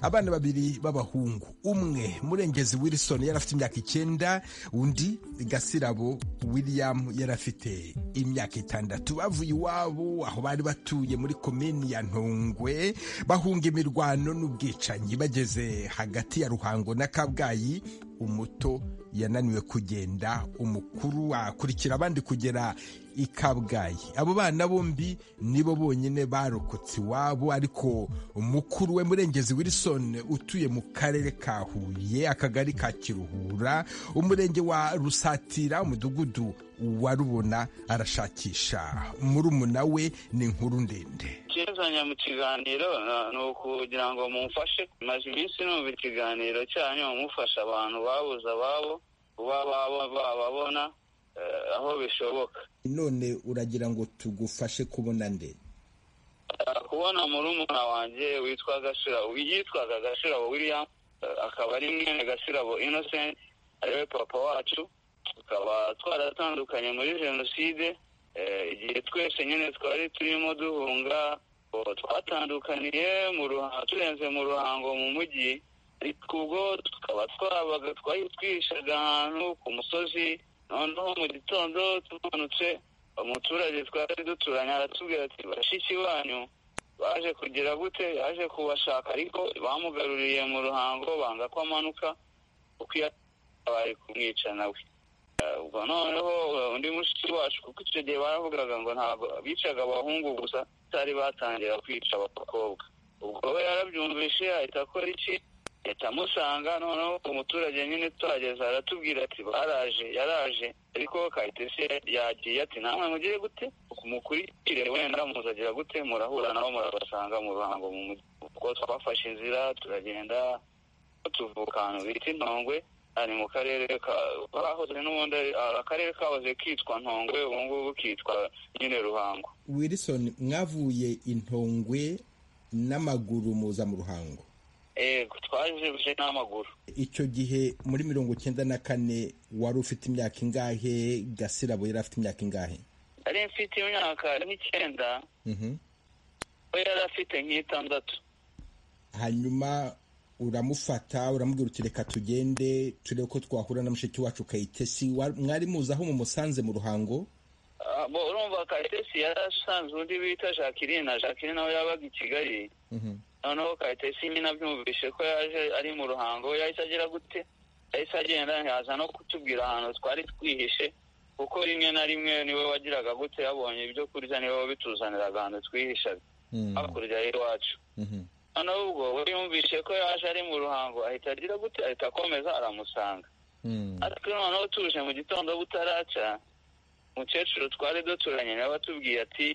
abana babiri b'abahungu umwe murengezi wilson yari afite imyaka icyenda undi gasirabo william yari afite imyaka itandatu bavuye iwabo aho bari batuye muri komini ya ntongwe bahunga imirwano n'ubwicanyi bageze hagati ya ruhango na kabgayi umuto yananiwe kugenda umukuru akurikira abandi kugera i kabgayi abo bana bombi nibo bonyine barokotse iwabo ariko umukuru we murengezi wilson utuye mu karere ka huye akagari ka kiruhura umurenge wa rusatira umudugudu wa rubona arashakisha murumuna we ni inkuru ndende ikizanye mu kiganiro uh, ni ukugira ngo mumfashe maze iminsi numva ikiganiro cyanyu mufasha abantu babuze ababo kuba baba bababona eh, aho bishoboka none uragira ngo tugufashe kubona nde Uh, kubona murumuna wanjye witwa gashirabo yitwaga gashirabo william uh, akaba ari mwene gashirabo innocent ariwe papa wacu tukaba twaratandukanye muri jenoside Eh, igihe twese nyine twari turimo duhunga oh, twatandukaniye mu ruha- turenze mu ruhango mu mujyi ariko ubwo tukaba twabaga twari twihishaga ahantu ku musozi noneho mu gitondo tumanutse umuturage twari duturanye aratubwira ati bashiki banyu baje kugira gute yaje kubashaka ariko bamugaruriye mu ruhango banga ko amanuka kuko iyo bari kumwica nawe Eh, ubwo noneho eh, undi mushiki wacu kuko icyo gihe baravugaga ngo ntabwo bicaga abahungu gusa batari batangira kwica abakobwa ubwo we yarabyumvise ahita akora iki leta amusanga noneho umuturage nyine tuhageze aratubwira ati baraje yaraje ariko kayitesi yagiye ati namwe mugire gute mukurikire wenda muzagira gute murahura nabo murabasanga mu ruhango mu mujyi ubwo twabafashe inzira turagenda tuvuka ahantu bita intongwe ari mu karere ka bahoze n'ubundi ari- akarere kahoze kitwa ntongwe ubu ngubu kitwa nyine ruhango wilson mwavuye intongwe n'amaguru muza mu ruhango yego twajibuje n'amaguru icyo gihe muri mirongo icyenda na kane wari ufite imyaka ingahe gasirabo yari afite imyaka ingahe nari mfite imyaka nk'icyenda Mhm. we yari afite nk'itandatu hanyuma uramufata uramubwira uti reka tugende turebe ko twahura na mushiki wacu kayitesi Wa- mwari muzi aho mumusanze mu ruhango Ah, bo urumva kayitesi yari asanzwe undi bita jacqueline na jacqueline nawe yabaga i kigali Mhm. noneho kayitesi nyine abyumvise ko yaje ari mu ruhango yahise agira gute yahise agenda ntiyaza no kutubwira ahantu twari twihishe kuko rimwe na rimwe niwe wagiraga gute yabonye ibyo kurya niwe wabituzaniraga ahantu twihishaga Mm. hakurya y'iwacu Mhm. noneho ubwo we yumvise ko yaje ari mu ruhango ahita agira gute ahita akomeza aramusanga Mm. ariko noneho tuje mu gitondo butaraca umukecuru twari duturanye nawe atubwiye ati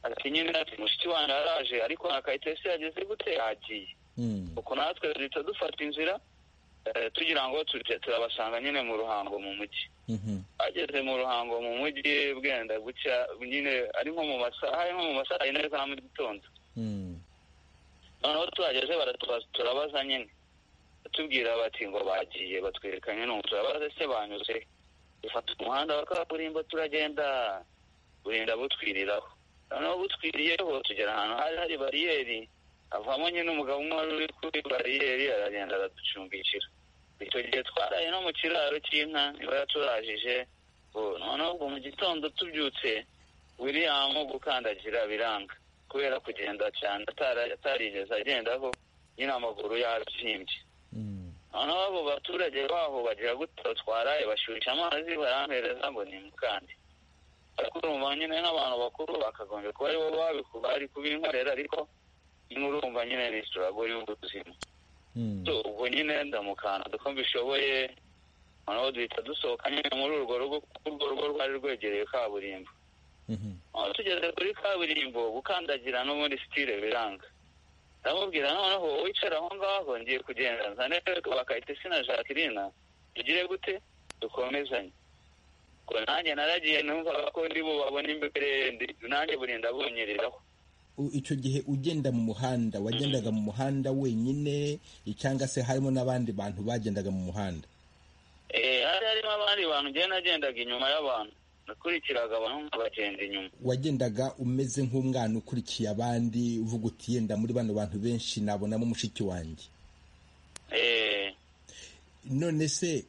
ati nyine ati mushiki wanjye araje ariko na kayitesi yageze gute yagiye Mm. uko natwe duhita dufata inzira eh, tugira ngo tujye turabasanga nyine mu ruhango mu mujyi Mhm. ageze mu ruhango mu mujyi bwenda gucya nyine ari nko mu masaha ari nko mu masaha yine za mu gitondo Mm. noneho tuhageze baratubaza turabaza nyine batubwira bati ngo bagiye batwereka nyine ubu turabaza se banyuze dufata umuhanda wa kaburimbo turagenda burinda butwiriraho noneho butwiriyeho tugera ahantu hari hari bariyeri avamo nyine umugabo umwe wari uri kuri bariyeri aragenda araducumbikira icyo gihe twaraye no mu kiraro cy'inka niba yaturajije ubu noneho ubwo mu gitondo tubyutse william gukandagira biranga kubera kugenda cyane atara- atarigeze agendaho nyine amaguru yarabyimbye Mm. noneho abo baturage baho bagira gutyo twaraye bashyushya amazi barampereza ngo ni mukandi ariko urumva nyine nk'abantu bakuru bakagombye kuba aribo bari kubinkorera ariko nyine urumva nyine ni sitaragori y'ubuzima ubwo nyine ndamukana kuko mbishoboye noneho duhita dusohoka nyine muri urwo rugo kuko urwo rugo rwari rwegereye kaburimbo aho tugeze kuri kaburimbo gukandagira no muri sitire biranga ndamubwira noneho wicara aho ngaho ngiye kugenda nzane bakahita isina jacqueline tugire gute dukomezanye ngo nanjye naragiye numvaga ko ndi bubabone imbere nanjye buri ndabunyereraho icyo gihe ugenda mu muhanda wagendaga mu muhanda wenyine cyangwa se harimo n'abandi bantu bagendaga mu muhanda hari harimo abandi bantu njyewe nagendaga inyuma y'abantu nakurikiraga abantu nk'abagenda inyuma wagendaga umeze nk'umwana ukurikiye abandi uvuga uti yenda muri bano bantu benshi nabonamo mushiki wanjye none se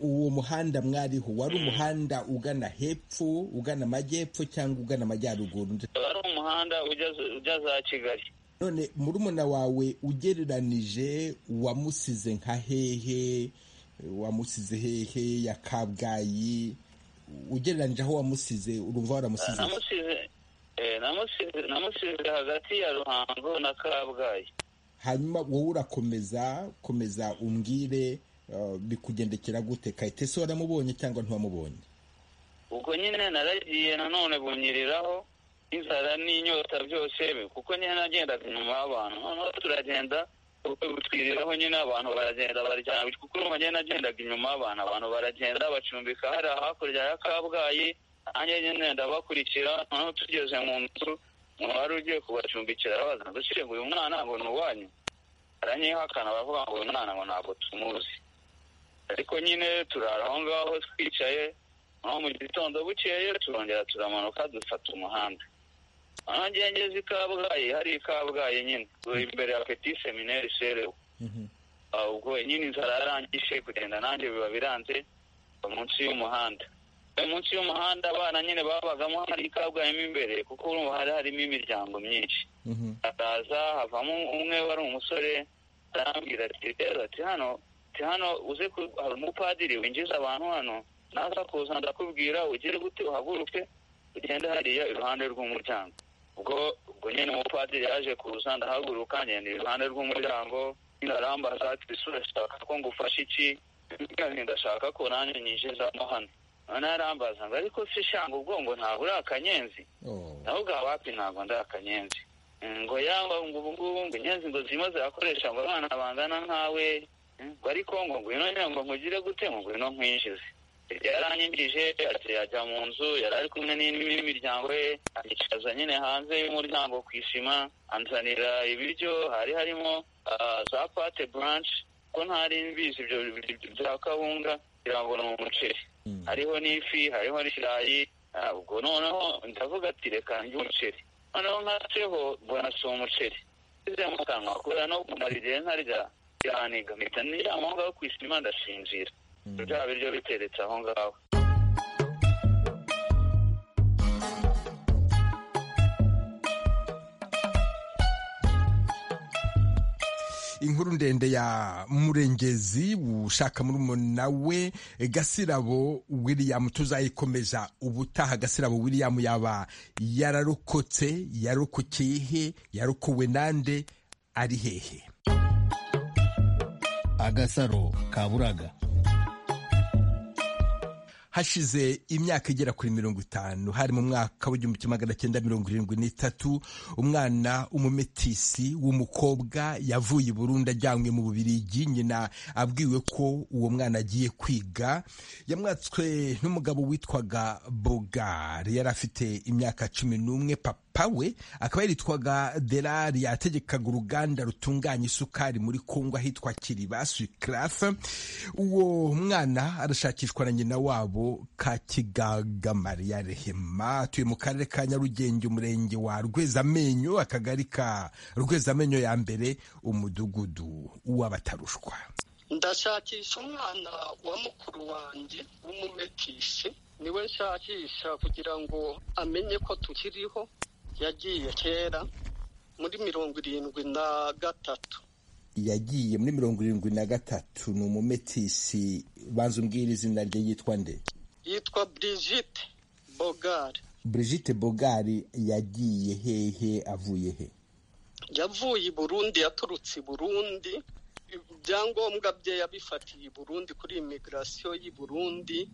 uwo muhanda mwariho wari umuhanda ugana hepfo ugana amajyepfo cyangwa ugana amajyaruguru wari umuhanda ujya za kigali none murumuna wawe ugereranije wamusize nka hehe wamusize hehe ya kabgayi ugereranyije aho wamusize urumva waramusize namusize hagati ya ruhango na kabgayi hanyuma wowe urakomeza komeza umbwire bikugendekera gute kayitesi waramubonye cyangwa ntiwamubonye ubwo nyine naragiye nanone bunyiriraho n'inzara n'inyota byose kuko nyine nagendaga inyuma y'abantu noneho turagenda gutwiriraho nyine abantu baragenda baryama kuko urumva nyine nagendaga inyuma y'abantu abantu baragenda bacumbika hari hakurya ya kabgayi nanjye nyine ndabakurikira noneho tugeze mu nzu umuntu wari ugiye kubacumbikira arabaza dushyire ngo uyu mwana ngo ni uwanyu baranyihakana baravuga ngo uyu mwana ngo ntabwo tumuzi ariko nyine turara aho ngaho twicaye noneho mu gitondo bukeye turongera turamanuka dufata umuhanda ahangiye ngeze i kabgayi hari i kabgayi nyine imbere ya peti seminari serewe ubwo nyine inzara yarangije kugenda nanjye biba biranze munsi y'umuhanda munsi y'umuhanda abana nyine babagamo hari i kabgayi mo imbere kuko urumva hari harimo imiryango myinshi haraza havamo umwe wari umusore arambwira ati rero ati hano ati hano uze hari umupadiri winjiza abantu hano naza kuza ndakubwira ugire gute uhaguruke ugende hariya iruhande rw'umuryango ubwo ubwo nyine umupadiri yaje kuza ndahaguruka ngenda iruhande rw'umuryango ndarambaza ati ese urashaka ko ngufasha iki ndashaka ko nanjye nyinjizamo hano noneho arambaza ngo ariko se shanga ubwongo ntabwo uri akanyenzi nawe ubwawe wapi ntabwo ndi akanyenzi ngo yaba ngo ubu ngubu ngo inyenzi ngo zirimo zirakoresha ngo abana bangana nkawe ngo ariko ngo ngwino ngo nkugire gute ngo ngwino nkwinjize yaranyigije ajya mu nzu yari ari kumwe n'imiryango ye yicaza nyine hanze y'umuryango ku isima anzanira ibiryo hari harimo za pate buranshi ko ntari mbizi ibyo bya kawunga kugira ngo ni umuceri hariho n'ifi hariho n'ikirayi ubwo noneho ndavuga ati reka njye umuceri noneho nkatseho mbona si umuceri ngeze mu kanwa kubera no kumara igihe nkarya yaniga mpita niryama aho ngaho ku isima ndasinzira bya biryo biteretse aho ngaho inkuru ndende ya murengezi ushaka murumuna we gasirabo william tuzayikomeza ubutaha gasirabo william yaba yararokotse yarokokeye he yarokowe nande ari hehe agasaro kaburaga hashize imyaka igera kuri mirongo itanu hari mu mwaka w'igihumbi kimwe magana cyenda mirongo irindwi n'itatu umwana umumetisi w'umukobwa yavuye i burundi ajyanywe mu bubirigi nyina abwiwe ko uwo mwana agiye kwiga yamwatswe n'umugabo witwaga bogar yari afite imyaka cumi n'umwe papa we akaba yaritwaga derari yategekaga uruganda rutunganya isukari muri kongo ahitwa kiriba sikarafu uwo mwana arashakishwa na nyina wabo ka kigagamariya rehema atuye mu karere ka nyarugenge umurenge wa rwezamenyo akagari ka rwezamenyo ya mbere umudugudu w'abatarushwa ndashakisha umwana wa mukuru wanjye w'umumetisi niwe nshakisha kugira ngo amenye ko tukiriho yagiye kera muri mirongo irindwi na gatatu yagiye muri mirongo irindwi na gatatu ni umumetisi banza umbwira izina rye yitwa nde yitwa Brigitte bogari Brigitte bogari yagiye hehe avuye he yavuye i burundi yaturutse i burundi ibyangombwa bye yabifatiye i burundi kuri imigirasiyo y'i burundi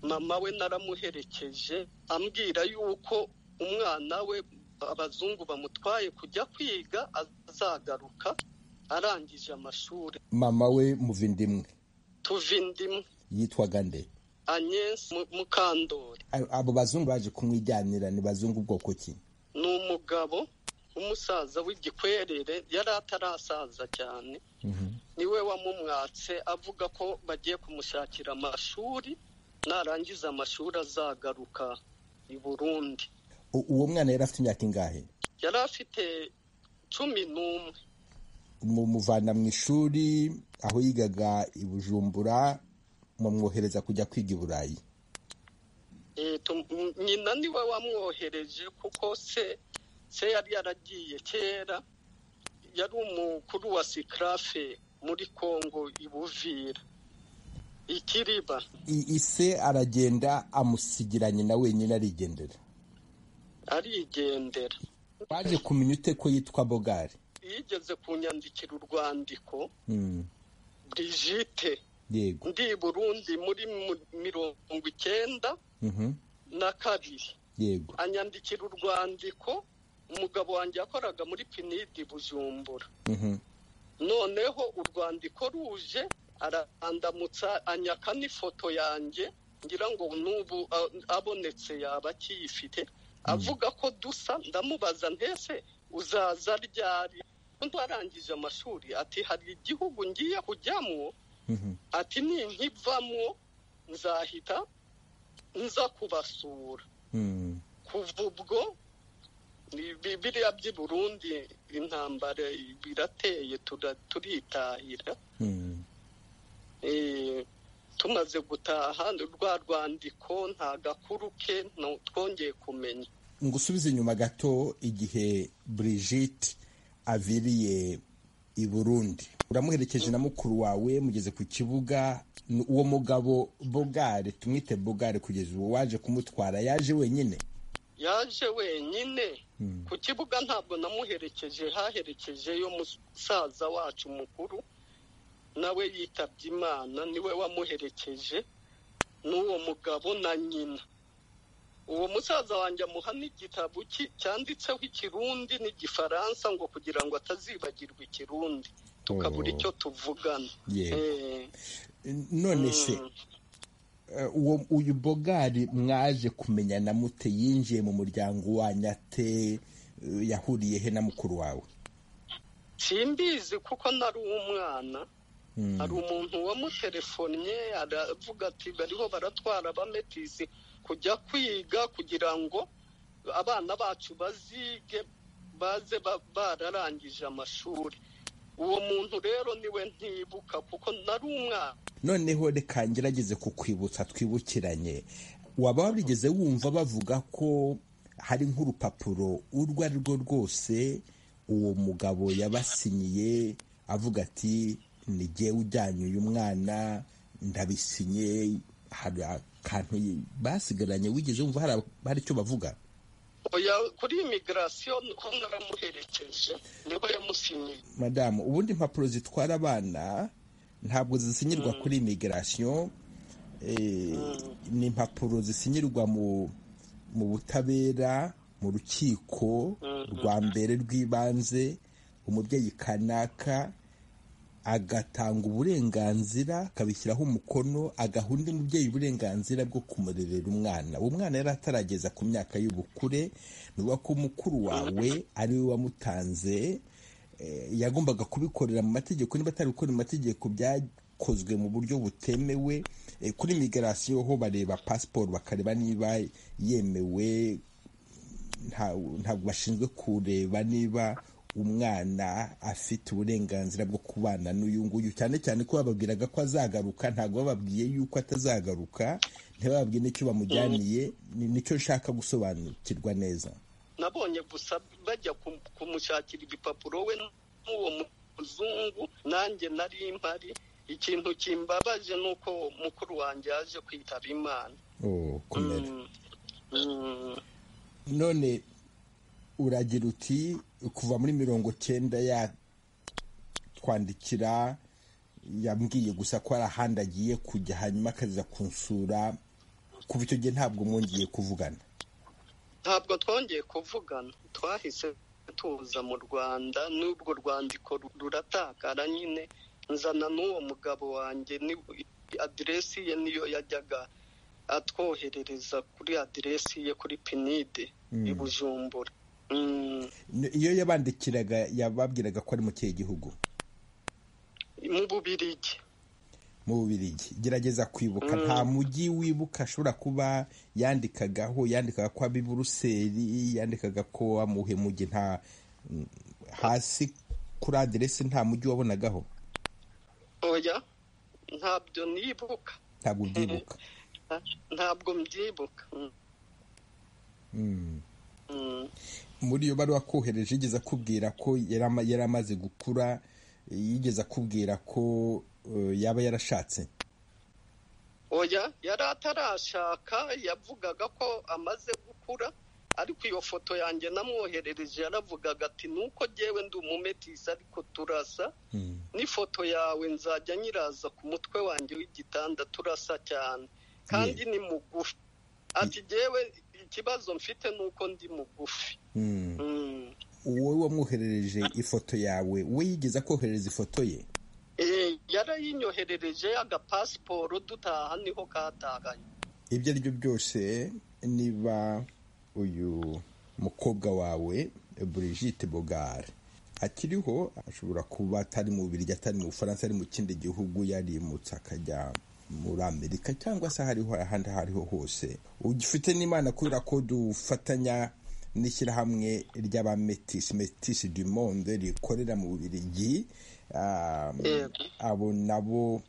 mama we naramuherekeje ambwira yuko umwana we abazungu bamutwaye kujya kwiga azagaruka arangije amashuri mama we muva indimwe tuva indimwe yitwaga nde anyesi mukandori abo bazungu baje kumwijyanira ni bazungu bwoko ki ni umugabo umusaza w'igikwerere yari atarasaza cyane niwe wamumwatse avuga ko bagiye kumushakira amashuri narangiza amashuri azagaruka i burundi uwo mwana yari afite imyaka ingahe yari afite cumi n'umwe mumuvana mu ishuri aho yigaga i bujumbura mumwohereza kujya kwiga i burayi nyina niwe wamwohereje kuko se se yari yaragiye kera yari umukuru wa sikarafe muri kongo ibuvira ikiriba ise aragenda amusigiranye na wenyine arigendera arigendera waje kumenya ute ko yitwa bogari yigeze kunyandikira urwandiko Brigitte yego ndi i burundi muri mirongo icyenda Mhm. na kabiri yego anyandikira urwandiko umugabo wanjye yakoraga muri pinidi bujumbura Mhm. noneho urwandiko ruje arandamutsa anyaka n'ifoto yanjye ngira ngo n'ubu a- abonetse yaba akiyifite avuga ko dusa ndamubaza ntese uzaza ryari ndarangije amashuri ati hari igihugu ngiye kujyamo Mhm. ati ninkivamo nzahita nza kubasura Mhm. kuva ubwo ni- bi- biriya by'i burundi intambara birateye tura- turitahira Mhm. Eh, tumaze gutaha rwa rwandiko nta gakuru ke no- twongeye kumenya ngusubize inyuma gato igihe Brigitte aviriye i Burundi uramuherekeje na mukuru wawe mugeze ku kibuga n- uwo mugabo bogare tumwite bogare kugeza ubu waje kumutwara yaje wenyine yaje wenyine ku kibuga ntabwo namuherekeje haherekejeyo musaza wacu mukuru nawe yitabye imana niwe wamuherekeje n'uwo mugabo na nyina uwo musaza wanjye amuha n'igitabo ki- cyanditseho ikirundi n'igifaransa ngo kugira ngo atazibagirwa ikirundi tukabura icyo tuvugana Yego. Eh, none se eh, uwo uyu bogari mwaje kumenya na mute yinjiye mu muryango wanyu ate eh, yahuriye he na mukuru wawe simbizi kuko nari umwana Mm. hari umuntu wamutelefonnye aravuga ati bariho baratwara abametisi kujya kwiga kugira ngo abana bacu bazige baze ba- bararangije amashuri uwo muntu rero niwe ntibuka kuko nari umwana noneho reka ngerageze kukwibutsa twibukiranye waba warigeze wumva bavuga ko hari nk'urupapuro urwo ari rwo rwose uwo mugabo yabasinyiye avuga ati nige ujyanye uyu mwana ndabisinye hari akantu basigaranye wigeze wumva hari ab- hari icyo bavuga oya kuri imigirasiyo niko naramuherekeje niwe yamusinyiye madamu ubundi impapuro zitwara abana ntabwo zisinyirwa kuri imigirasiyo ni impapuro zisinyirwa mu mu butabera mu rukiko rwa mbere rw'ibanze umubyeyi kanaka agatanga uburenganzira akabishyiraho umukono agaha undi mubyeyi uburenganzira bwo kumurerera umwana uwo mwana yari atarageza ku myaka y'ubukure ni ukuvuga ko mukuru wawe ari we wamutanze eh, yagombaga kubikorera mu mategeko niba atari gukora mu mategeko byakozwe mu buryo butemewe eh, kuri migirasiyo ho bareba pasiporo bakareba niba yemewe nta- ntabwo bashinzwe kureba niba umwana afite uburenganzira bwo kubana n'uyu nguyu cyane cyane ko bababwiraga ko azagaruka ntabwo bababwiye yuko atazagaruka ntibababwiye n'icyo bamujyaniye ni- nicyo nshaka gusobanukirwa neza nabonye gusa bajya kum- kumushakira ibipapuro we n'uwo muzungu nanjye nari mpari ikintu kimbabaje ni uko mukuru wanjye yaje kwitaba imana kumera none uragira uti kuva muri mirongo cyenda yatwandikira yambwiye gusa ko ari ahandi agiye kujya hanyuma akaza kunsura kuva icyo gihe ntabwo mwongeye kuvugana ntabwo twongeye kuvugana twahise tuza mu rwanda n'ubwo rwandiko ruratakara nyine nzana n'uwo mugabo wanjye aderesi ye niyo yajyaga atwoherereza kuri aderesi ye kuri pinide i bujumbura iyo yabandikiraga yababwiraga ko ari mu kihe gihugu mu bubirigi mu bubirigi gerageza kwibuka nta mujyi wibuka ashobora kuba yandikagaho yandikaga ko abi buruseli yandikaga ko amuhe mujyi nta hasi kuri aderesi nta mujyi wabonagaho oya ntabyo nibuka ntabwo ubyibuka ntabwo mbyibuka muri iyo baruwa kohereje yigeze akubwira ko yari amaze gukura yigeze akubwira ko yaba yarashatse oya yari atarashaka yavugaga ko amaze gukura ariko iyo foto yanjye namwoherereje yaravugaga ati nuko ngewe ndi umumetisi ariko turasa n'ifoto yawe nzajya nyiraza ku mutwe wanjye w'igitanda turasa cyane kandi ni mugufi ati ngewe ikibazo mfite ni uko ndi mugufi wowe wamwoherereje ifoto yawe we yigeze akoherereza ifoto ye yarayinyoherereje agapasiporo dutaha niho kataganye ibyo ari byo byose niba uyu mukobwa wawe Brigitte bogare akiriho ashobora kuba atari mu biryo atari mu bufaransa ari mu kindi gihugu yarimutse akajya muri amerika cyangwa se hariho ahandi aho ariho hose ugifite n'imana kubera ko dufatanya n'ishyirahamwe ry'abametisi metisi du monde rikorera mu bubirigi abo nabo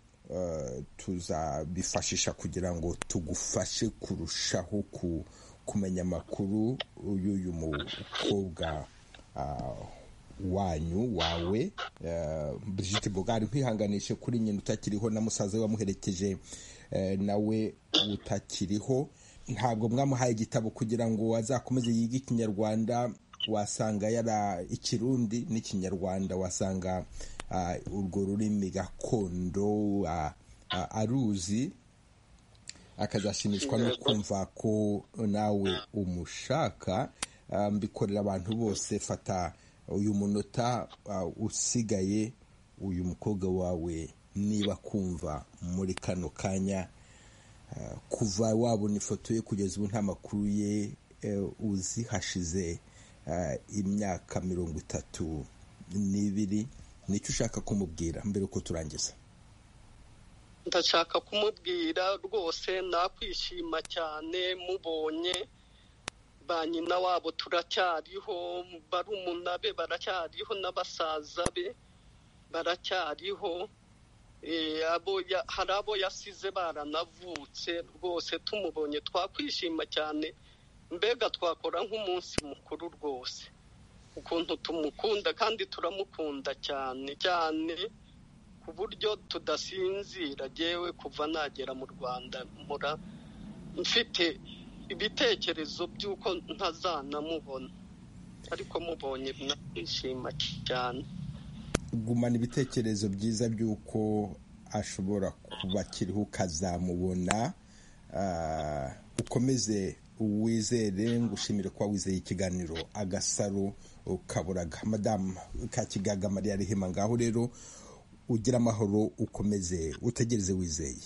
tuzabifashisha kugira ngo tugufashe kurushaho kumenya amakuru y'uyu mukobwa wanyu wawe Brigitte bogari nkwihanganishe kuri nyina utakiriho na musaza we wamuherekeje nawe utakiriho ntabwo mwamuhaye igitabo kugira ngo azakomeze yige ikinyarwanda wasanga yara ikirundi n'ikinyarwanda wasanga urwo rurimi gakondo aruzi akazashimishwa no kumva ko nawe umushaka mbikorera abantu bose fata uyu munota usigaye uyu mukobwa wawe niba kumva muri kano kanya kuva wabona ifoto ye kugeza ubu nta makuru ye uzi hashize imyaka mirongo itatu n'ibiri nicyo ushaka kumubwira mbere uko turangiza ndashaka kumubwira rwose nakwishima cyane mubonye ba nyina wabo turacyariho barumuna be baracyariho n'abasaza be baracyariho hari abo yasize baranavutse rwose tumubonye twakwishima cyane mbega twakora nk'umunsi mukuru rwose ukuntu tumukunda kandi turamukunda cyane cyane ku buryo tudasinzira yewe kuva nagera mu rwanda mura mfite ibitekerezo by'uko ntazanamubona ariko mubonye nakwishima cyane gumana ibitekerezo byiza by'uko ashobora kuba akiriho ukazamubona ukomeze wizere ngo ushimire kuba wizeye ikiganiro agasaro ukaburaga madamu kakigaga mariya rihema ngaho rero ugira amahoro ukomeze utegereze wizeye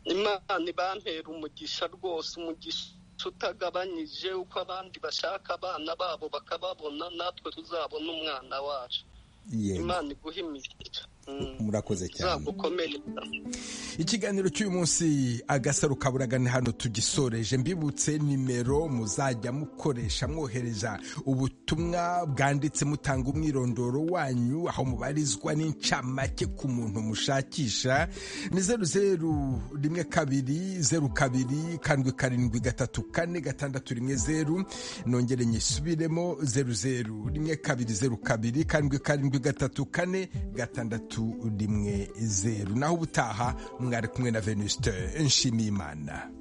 imana ibampera umugisha rwose umugisha utagabanyije uko abandi bashaka abana babo bakababona natwe tuzabona umwana wacu imana iguha imigisha murakoze cyane ikiganiro cy'uyu munsi agasaro kaburagane hano tugisoreje mbibutse nimero muzajya mukoresha mwohereza ubutumwa bwanditse mutanga umwirondoro wanyu aho mubarizwa n'incamake ku muntu mushakisha ni zeru zeru rimwe kabiri zeru kabiri karindwi karindwi gatatu kane gatandatu rimwe zeru nongere nyisubiremo zeru zeru rimwe kabiri zeru kabiri karindwi karindwi gatatu kane gatandatu gatatu rimwe zeru naho ubutaha mwari kumwe na venuste nshimiyimana